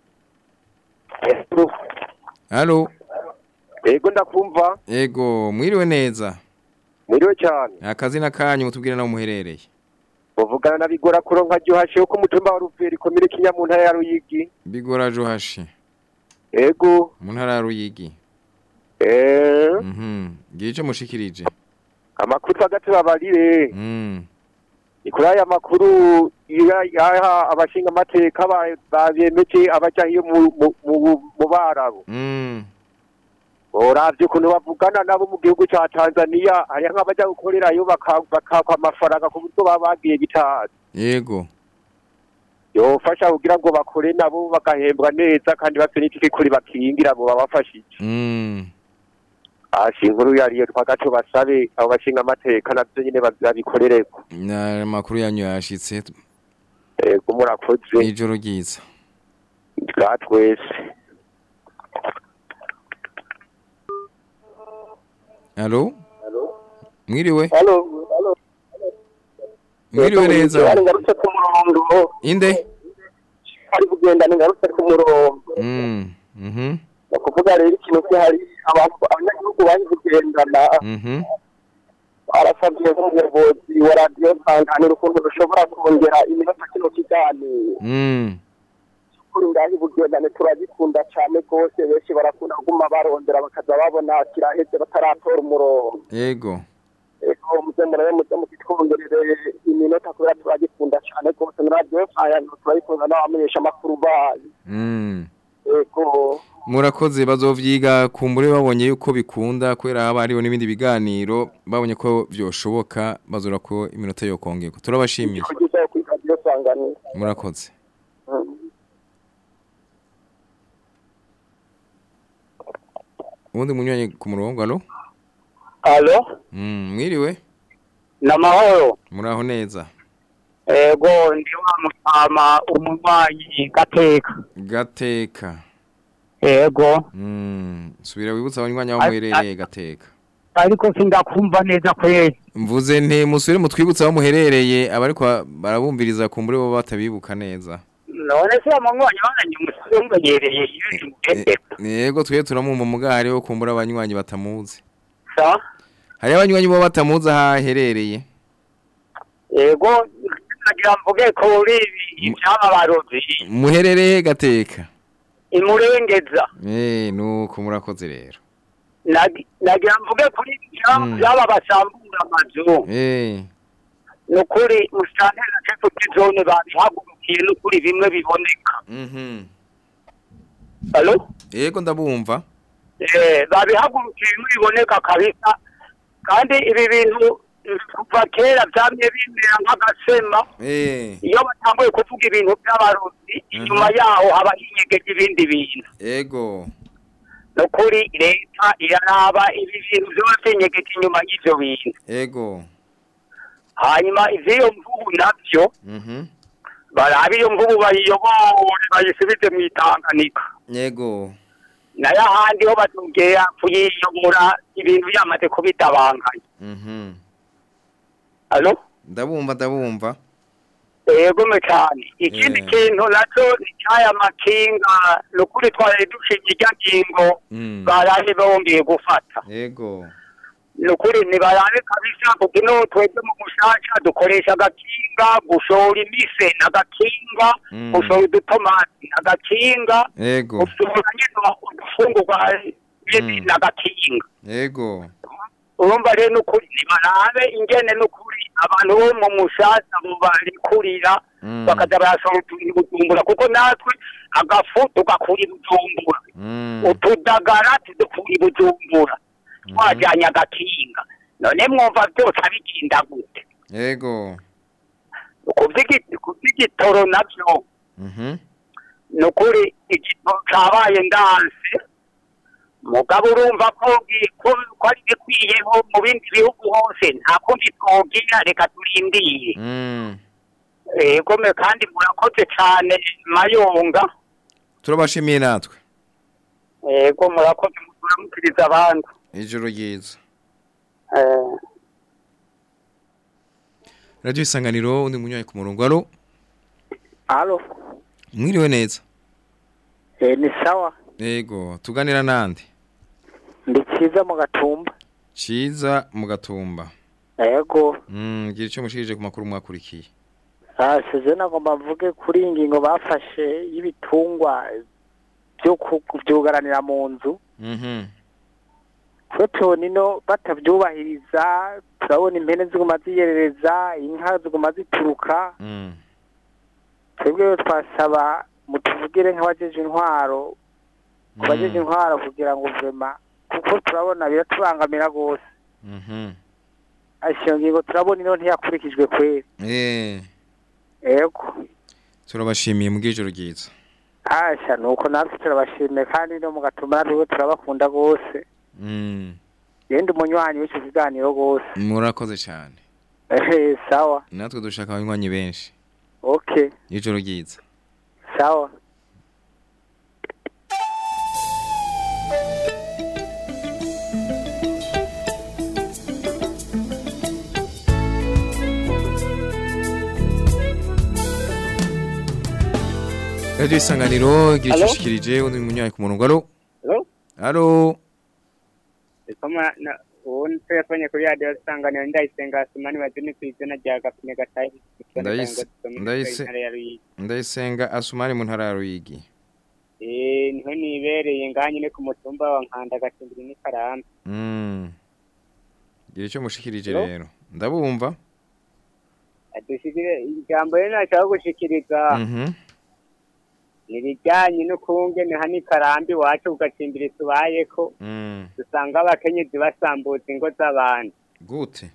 D: Alo
I: yego ndakumva
D: Ego mwiriwe neza
I: mwiriwe cyane
D: akazi n'akanyu mutubwire naho muherereye
I: uvugana na bigora kuronka ryohashe ko umutumba wa ruveri komine kinya mu ntara ya ruyigi
D: Bigora Johashi
I: yego
D: mu ntara ya Ruyigi
I: eh
D: Mhm gice mushikirije
I: amakuru twagati babarire
D: Mm
I: ni kuri aya makuru ya- yaha abashinga amateka ba- babemeje abaja iyo mu- mu- mu- mu barabo
D: Mm
I: uravye ukuntu bavugana nabo mu gihugu ca tanzania hariho nk'abaja gukorerayo baka- bakakwa amafaranga ku buryo baba bagiye bitazi
D: Yego
I: yofasha kugira ngo bakore nabo bagahembwa neza kandi bafite n'itike kuri bakingira abo babafashije
D: Mm
I: hasi inkuru yariyo twagaco basabe abo bashinga amateka navyo nyene babikorereko
D: na makuru yanyu yashitse
I: ego murakoze
D: ijoro ryiza
I: bwa twese
D: Alo Mwiriwe
I: halo
D: Mwiriwe neza
I: ari ngarutse ku murongo
D: Inde
I: ari kugenda ni ngarutse ku murongo
D: Mm Mhm
I: ni ukuvuga rero ikintu gihari abantu abanyagihugu bari kugendana
D: Mhm
I: barasabye nk'umuyobozi wa radiyo nsanganiro ukuntu dushobora kongera iminota kino kiganiro
D: Mm
I: kuri ngaho ubugendane turabikunda cyane rwose benshi barakunda kuguma barondera bakaza babona kiraheze bataratora umurongo
D: Yego
I: ego muze murabe muze mukitwongerere iminota kubera turagikunda cyane rwose na radiyo nsanganiro turabikunda n'abamenyesha amakuru bayo
D: Mm
I: ego
D: Murakoze bazovyiga kumbure babonye yuko bikunda kwera haba hariho n'ibindi biganiro babonye ko vyoshoboka bazora ko iminota yo kongeko turabashimiye
I: kugiza kuri radiyo nsanganiro
D: murakoze
I: Mm.
D: ubundi munywanyi ku murongo alo
I: alo
D: Mm mwiriwe
I: ni amahoro
D: muraho neza
S: ego ndi wa mutama umunywanyi gateka
D: gateka
S: ego
D: Mm, subira wibutsa abanywanyi aho muherereye gateka
S: ariko sindakumva neza kweli
D: mvuze nti musubire mutwibutsa aho muherereye abariko barabumviriza ku muri bo batabibuka neza
S: none se umunywanyi wanyu umusore umumenyereye iyo uri mu gateka
D: yego twe turamumva muga hariho kumbura abanywanyi batamuzi
S: sa
D: hariho abanywanyi bo batamuzi aho aherereye
S: ego nagira mvuge kuri ibi iby'abarozi
D: muherereye gateka
S: imurengeza
D: eh nuko murakoze rero
S: Nagi- nagira mvuge kuri ibi by'aba-
D: Mm.
S: by'aba basambura amazu
D: eh
S: ni ukuri musitanteri na kefuti zone babihagurukiye ni ukuri bimwe biboneka
D: mhm
S: Alo?
D: yego ndabumva
S: Eh, babihagurukiye bimwe biboneka kabisa kandi ibi bintu eh, kuva kera byamye bimera nk'agasema
D: eh
S: iyo batanguye kuvuga ibintu by'abarozi inyuma yaho haba hinyegeje ibindi bintu
D: yego
S: ni ukuri leta iraraba ibi bintu byose binyegeje inyuma y'ibyo bintu
D: yego
S: hanyuma ivy'iyo mvubu navyo
D: mhm
S: barabe iyo mvubu bayiyobore bayisubize mu itanganika
D: yego
S: nayo ahandi ho batubwira kuyiyobora ibintu byamaze kubitabanganya
D: mhm
S: alo
D: ndabumva ndabumva
S: yegome cyane ikindi
D: Eh.
S: kintu nacyo ni cyaya makinga ni ukuri twari dushinga irya ngingo
D: Mm.
S: barabe bongeye gufata
D: yego
S: ni ukuri ntibarabe kabisa kuko ino twebwe mu mushasha dukoresha agakinga gushora imise n'agakinga
D: Mm.
S: gushora udutomati n'agakinga
D: yego
S: gushora nyine udufungurwa
D: Mm.
S: n'agakinga
D: yego
S: urumva rero n'ukuri ntibarabe ingene n'ukuri abantu bo mu mushasha bo barikurira
D: Mm.
S: bakaza barashora utuntu i bujumbura kuko natwe agafu tugakura i bujumbura
D: Mm.
S: utudagara tudukura i bujumbura twajyanye agakinga none mwumva byose abigenda gute
D: yego
S: Kuvyigi- kuvy'igitoro navyo
D: mhm
S: ni ukuri igitoro cabaye ndanse mugabo urumva ko gi- ko ko ari gikwiyeho mu bindi bihugu hose nta kundi twogira reka turindire
D: mm
S: yego me kandi murakoze cane mayonga
D: turabashimiye natwe
S: yego murakoze muramukiriza abandi
D: ijoro ryiza
S: Eh,
D: radio isanganiro undi munywayi ku murongo alo
G: Halo,
D: mwiriwe neza
G: eh, ni sawa.
D: yego tuganira nande
G: Ndi cyiza mu gatumba.
D: ciza mu gatumba
G: Yego.
D: mm gira icyo mushirije ku makuru mwakurikiye
G: Ah, seje nagomba mvuge kuri iyi ngingo bafashe y'ibitungwa byo kubyugaranira mu nzu.
D: mhm
G: twe tubona ino batabyubahiriza turabona impene ziguma ziyerereza inka ziguma zituruka
D: mm
G: twebwe rero twasaba mutuvugire nk'abajeje intwaro ku bajeje intwaro kugira ngo vema kuko turabona biratubangamira rwose
D: mhm
G: iyo ngingo turabona ino ntiyakurikijwe kweri
D: eh
G: ego
D: turabashimiye mu bw'ijoro ryiza
G: asha nuko natwe turabashimiye kandi no mu gatuma natwe turabakunda rwose
D: mm
G: yenda umunywanyi w'icyo kiganiro rwose
D: murakoze cyane
G: ehe sawa
D: natwe dushaka abanywanyi benshi
G: okay
D: ijoro ryiza
G: sawa
D: radio isanganiro gira icyo
E: Alo?
D: ushikirije undi munywayi ku murongo alo
E: Alo?
D: alo
E: Kama na uwo telefone kuri radio isanganiro ndayisenga asumani bazini ku izina rya gapine gatayi
D: Ndayise- ndayise- ndayisenga asumani mu ntara ya ruyigi
E: eh niho nibereye ngaha nyine ku mutumba wa nkanda gacimbiri n'ikarambi
D: mm gira icyo mushikirije
E: Alo?
D: rero ndabumva
E: adushikire ijambo rero nashaka gushikiriza
D: mhm
E: ni ibijyanye n'ukungene hano ikarambi iwacu ku gacimbiri tubayeko
D: mm
E: dusanga abakenyezi basambuza ingo z'abantu
D: gute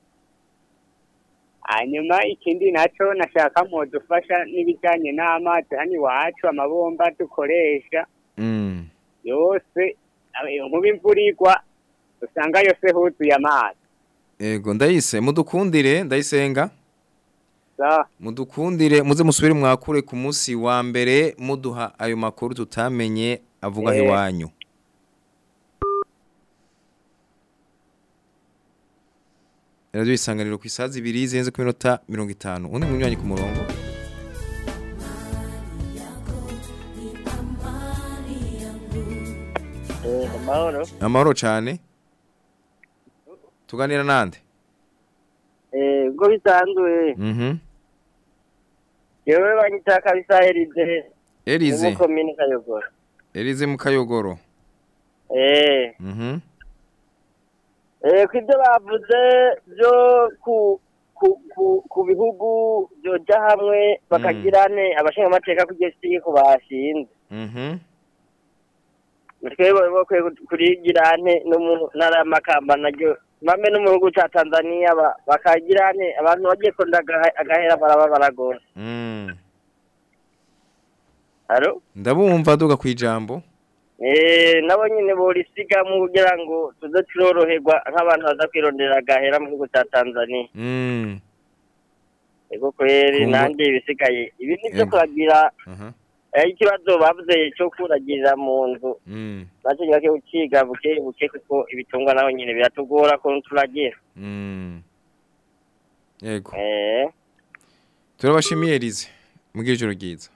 E: hanyuma ikindi nacyo nashaka mudufasha n'ibijyanye n'amazi hano iwacu amabomba dukoresha
D: mm
E: yose eh, nkuba imvura igwa usanga yose huzuye amazi
D: ego ndayise mudukundire ndayisenga
T: Sa.
D: mudukundire muze musubire mwakure ku munsi wa mbere muduha ayo makuru tutamenye avuga
T: Eh.
D: iwanyu radiyo isanganiro ku isaha zibiri zirenze ku minota mirongo itanu undi munywanyi ku murongo
T: Eh, amahoro.
D: amahoro cyane tuganira nande
T: Eh, ubwo bisanzwe.
D: mhm
T: Yewe banyita kabisa Elize.
D: Elize.
T: Mu komine Kayogoro.
D: Elize mu kayogoro
T: Eh,
D: mhm
T: eh kwibyo bavuze byo ku ku ku, ku bihugu byoja hamwe bakagirane abashinga amateka kugesi ko bashinze.
D: mhm
T: Twebwe bakwiye kurigirane no mu ntara y'amakamba naryo mame no mu gihugu ca Tanzania ba- bakagirane abantu bagiye konda agahera baraba baragora.
D: mm
T: Halo?
D: ndabumva duga ku ijambo
T: Eh, nabo nyine borisigamwe kugira ngo tuze turoroherwa nk'abantu baza kwirondera agahera mu gihugu cya Tanzania.
D: mm
T: Ego kweri
D: Kungu-
T: nandi ibisigaye ibi ni byo
D: Ego.
T: kuragira
D: aha
T: eh, ikibazo bavuze cyo kuragirira mu nzu
D: mm
T: nacyo nyake ukiga buke buke kuko ibitungwa naho nyine biratugora ko turagira
D: mm yego
T: eh
D: turabashimiye Elize mugire ijoro ryiza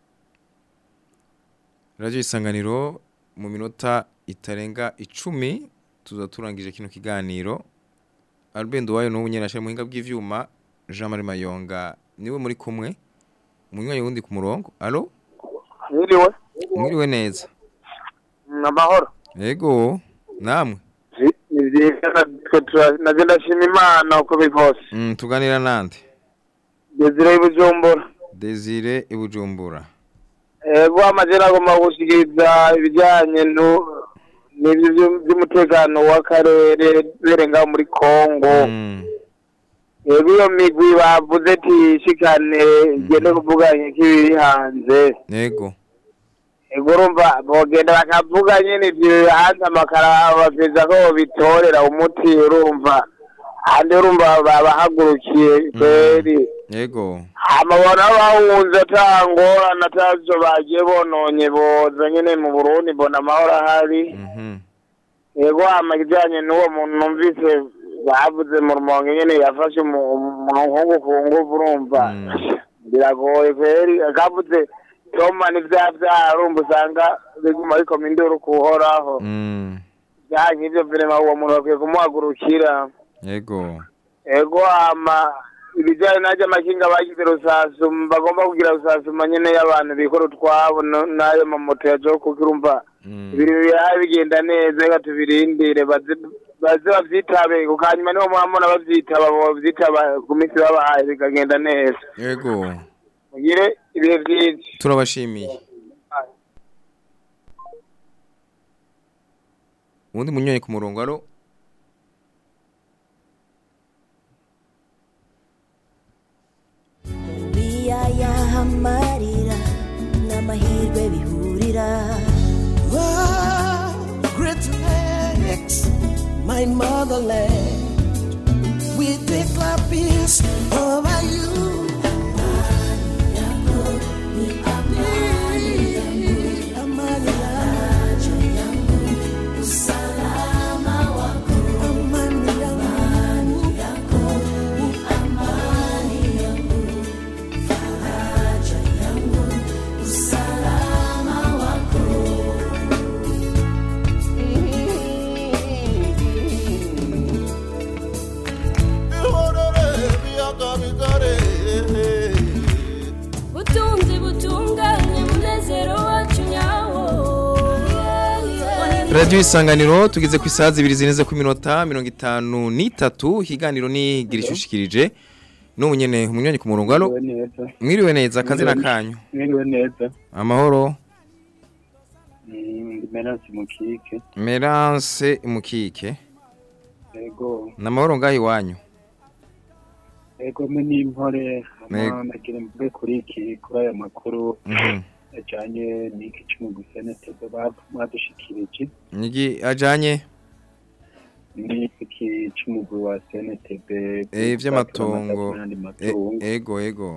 D: radiyo isanganiro mu minota itarenga icumi tuza turangije kino kiganiro Albendo wayo n'ubu nyene ashaka muhinga bw'ivyuma Jean Marie Mayonga niwe muri kumwe umunywanyi wundi ku murongo allo
U: Mwiriwe.
D: mwiriwe neza
U: Amahoro.
D: yego namwe
U: Ni vyiza twe tura- naje ndashima Imana uko biri kose.
D: mm, tuganira nande
U: Desire y'Ibujumbura.
D: Desire ibujumbura
U: Ego amajera agomba gushikiriza ibijyanye nu- n'ibyo vyu- vy'umutekano w'akarere berenga muri Kongo. Ego iyo migwi bavuze ati ishikane igende kuvuganye k'ibiri hanze.
D: yego
U: Ego urumva bogenda bakavuga nyene ivyo hanze amakara bapeza ko bitorera umuti urumva handi urumva babahagurukiye kweri
D: yego
U: amabona bahunze ata ngorane atavyo bagiye bononye boza nyene mu Burundi mbona amahoro ahari yego hama ikijanye n'uwo muntu numvise bavuze mu rumonge nyene yafashe umu- umuhungu ku nguvu urumva biragoye kweri akavuze toma n'ivyaha vyaha urumva usanga biguma bikoma induru kuhoraho
D: mm.
U: vyaha nk'ivyo vrema uwo muntu bakwiye kumuhagurukira
D: yego
U: ego hama ibijyanye n'ajya amakinga bagize rusasuma bagomba kugira rusasuma nyine y'abantu bikora utwabo no- n'ayo mamoto ya jo kuko urumva ibintu biraha bigenda neza reka tubirindire baze baze bavyitabe kuko hanyuma niho mwamubona bavyitaba bavyitaba ku minsi babahaye bikagenda neza
D: yego
U: mugire ibihe vyinshi
D: turabashimiye uwundi munywanyi ku murongo allo
V: biyaya amarira n'amahirwe bihurira
W: Oh, great lakes, my motherland. We declare peace over you. Amani yangu, usalama wako, amani yangu, amani yangu, faraja yangu, usalama wako.
V: butunzi butunganye munezero wacu nyawo
D: radiyo isanganiro tugeze ku isaha zibiri zirenze ku minota mirongo itanu n'itatu ikiganiro ni gira ishushikirije n'ubu nyene umunywanyi ku murongo allo mwiriwe neza akazina kanyu
X: Mwiriwe neza.
D: amahoro
X: Mm, Ndi Meransi Mukike.
D: merance mukike
X: Ego.
D: ni amahoro ngaho iwanyu
X: Ego me n'impore.
D: Ego.
X: Hama nagira mvuge kuri iki kuri aya makuru
D: Mhm.
X: ajanye n'iki c'umugwi senatebe badushikirije.
D: nigi ajanye
X: n'iki c'umugwi wa CNTB
D: Eh vy'amatongo.
X: n'andi
D: E-
X: matungo
D: Ego ego.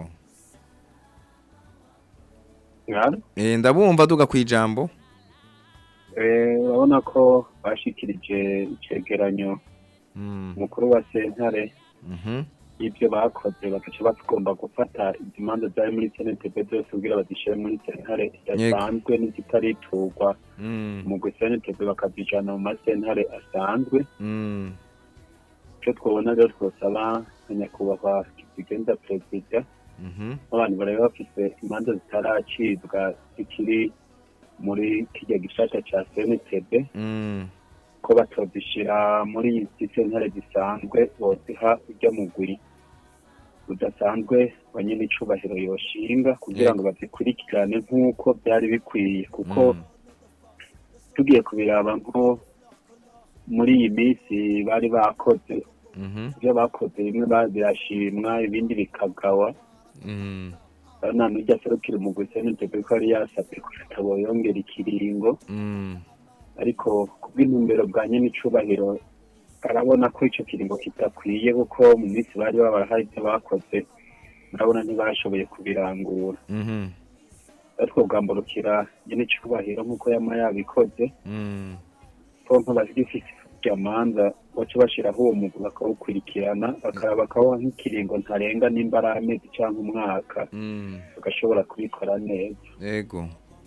X: Ngaro?
D: Eh ndabumva duga kwijambo.
X: Eh, urabona ko bashikirije icegeranyo
D: Mm.
X: umukuru wa sentare
D: Mhm.
X: y'ibyo bakoze bagaca bagomba gufata imanza zari muri CNTB zose kugira bazishyire muri sentare idasanzwe n'izitariturwa
D: Mm.
X: umugwi CNTB bakazijana mu masentare asanzwe
D: Mm.
X: icyo twabona rero twosaba nka nyakubahwa kizigenza perezida
D: Mhm.
X: abantu bari bafise imanza zitaracibwa zikiri muri kirya gishasha ca CNTB
D: Mm.
X: ko batozishira muri izi sentare zisanzwe boziha ujya mugwi udasanzwe wa nyene icubahiro yoshinga kugira ngo bazikurikirane nk'uko byari bikwiye kuko tugiye kubiraba nko muri iyi minsi bari bakoze
D: Mhm.
X: ibyo bakoze bimwe ba- birashimwa ibindi bikagawa
D: Mm.
X: nta n'ujya aserukira umugwi senetebe ko yari yasabye ko ataboyongera ikiringo
D: Mm.
X: ariko kubw'intumbero bwa nyene icubahiro arabona ko ico kiringo kidakwiye kuko mu minsi bari baba hari ibyo bakoze urabona ntibashoboye kubirangura
D: Mhm.
X: ariko bwamburukira nyene icubahiro nk'uko yama yabikoze
D: Mm.
X: ko nk'abagifise amanza baca bashiraho uwo mugwi bakawukurikirana bakaraba bakabaha nk'ikiringo ntarenga nimba ari amezi canke umwaka
D: Mm.
X: bagashobora kubikora neza
D: Ego.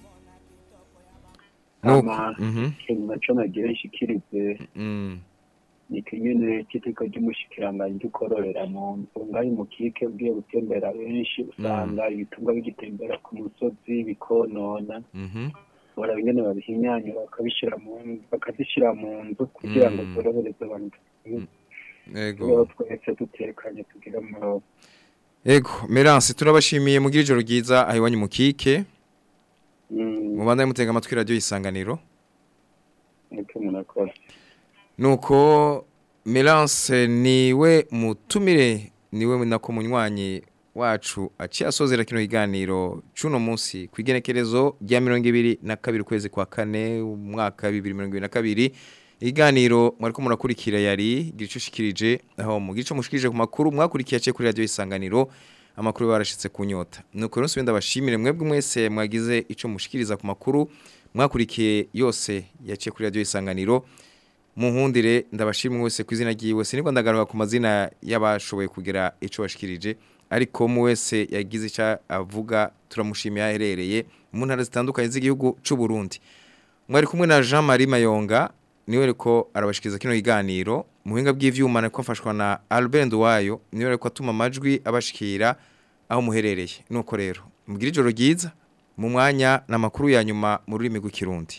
D: Nuko.
X: hama
D: Mhm.
X: ikintu naco nagira nshikirize
D: Mm.
X: ni ikinyene cy'iteka ry'umushikiranganji ry'ukororera mu nzu ngaho umukike ugiye gutembera benshi usanga ibitungwa bigitembera ku musozi bikonona
D: Mhm.
X: baraba ingene babihinyanyura bakabishira mu nzu bakazishira mu nzu kugira ngo
D: Mm.
X: zorohereze abantu
D: Ego.
X: tubeho twese dutekanye tugire amahoro
D: Ego, Merance turabashimiye mugira ijoro ryiza aho iwanyu mu kike.
X: Mm.
D: Mubandanye mutega amatwi radio isanganiro.
X: niko murakora
D: Nuko Merance niwe mutumire niwe nako munywanyi wacu aciye asozera kino kiganiro cuno munsi kwigenekerezo rya 22 kwezi kwa kane umwaka 2022 iganiro mwariko murakurikira yari gicushikirije aho mu gico mushikirije ku makuru mwakurikiye aciye kuri radio isanganiro amakuru barashitse kunyota nuko rero subenda bashimire mwebwe mwese mwagize ico mushikiriza ku makuru mwakurikiye yose yaciye kuri radio isanganiro muhundire ndabashimwe wese ku izina ryiwe siniko ndagaruka ku mazina y'abashoboye kugira ico bashikirije ariko mu wese yagize ica avuga turamushimiye aherereye mu ntara zitandukanye z'igihugu c'u Burundi mwari kumwe na Jean Marie Mayonga niwe reko arabashikiriza kino kiganiro muhinga bw'ivyuma nako mfashwa na Albert Nduwayo niwe reko atuma amajwi abashikira aho muherereye nuko rero mugira ijoro ryiza mu mwanya n'amakuru ya nyuma mu rurimi rw'ikirundi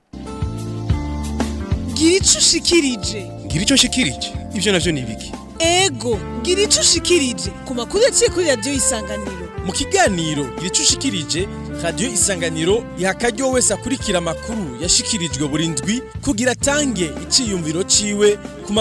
B: gira ico ushikirije
A: ngira icyo nshikirije ibyo navyo ni ibiki
B: ego gira ico ushikirije ku makuru yaciye kuri radiyo isanganiro
A: mu kiganiro gira icyo ushikirije radiyo isanganiro iha akaryo wese akurikira amakuru yashikirijwe buri ndwi kugira atange iciyumviro ciwe ku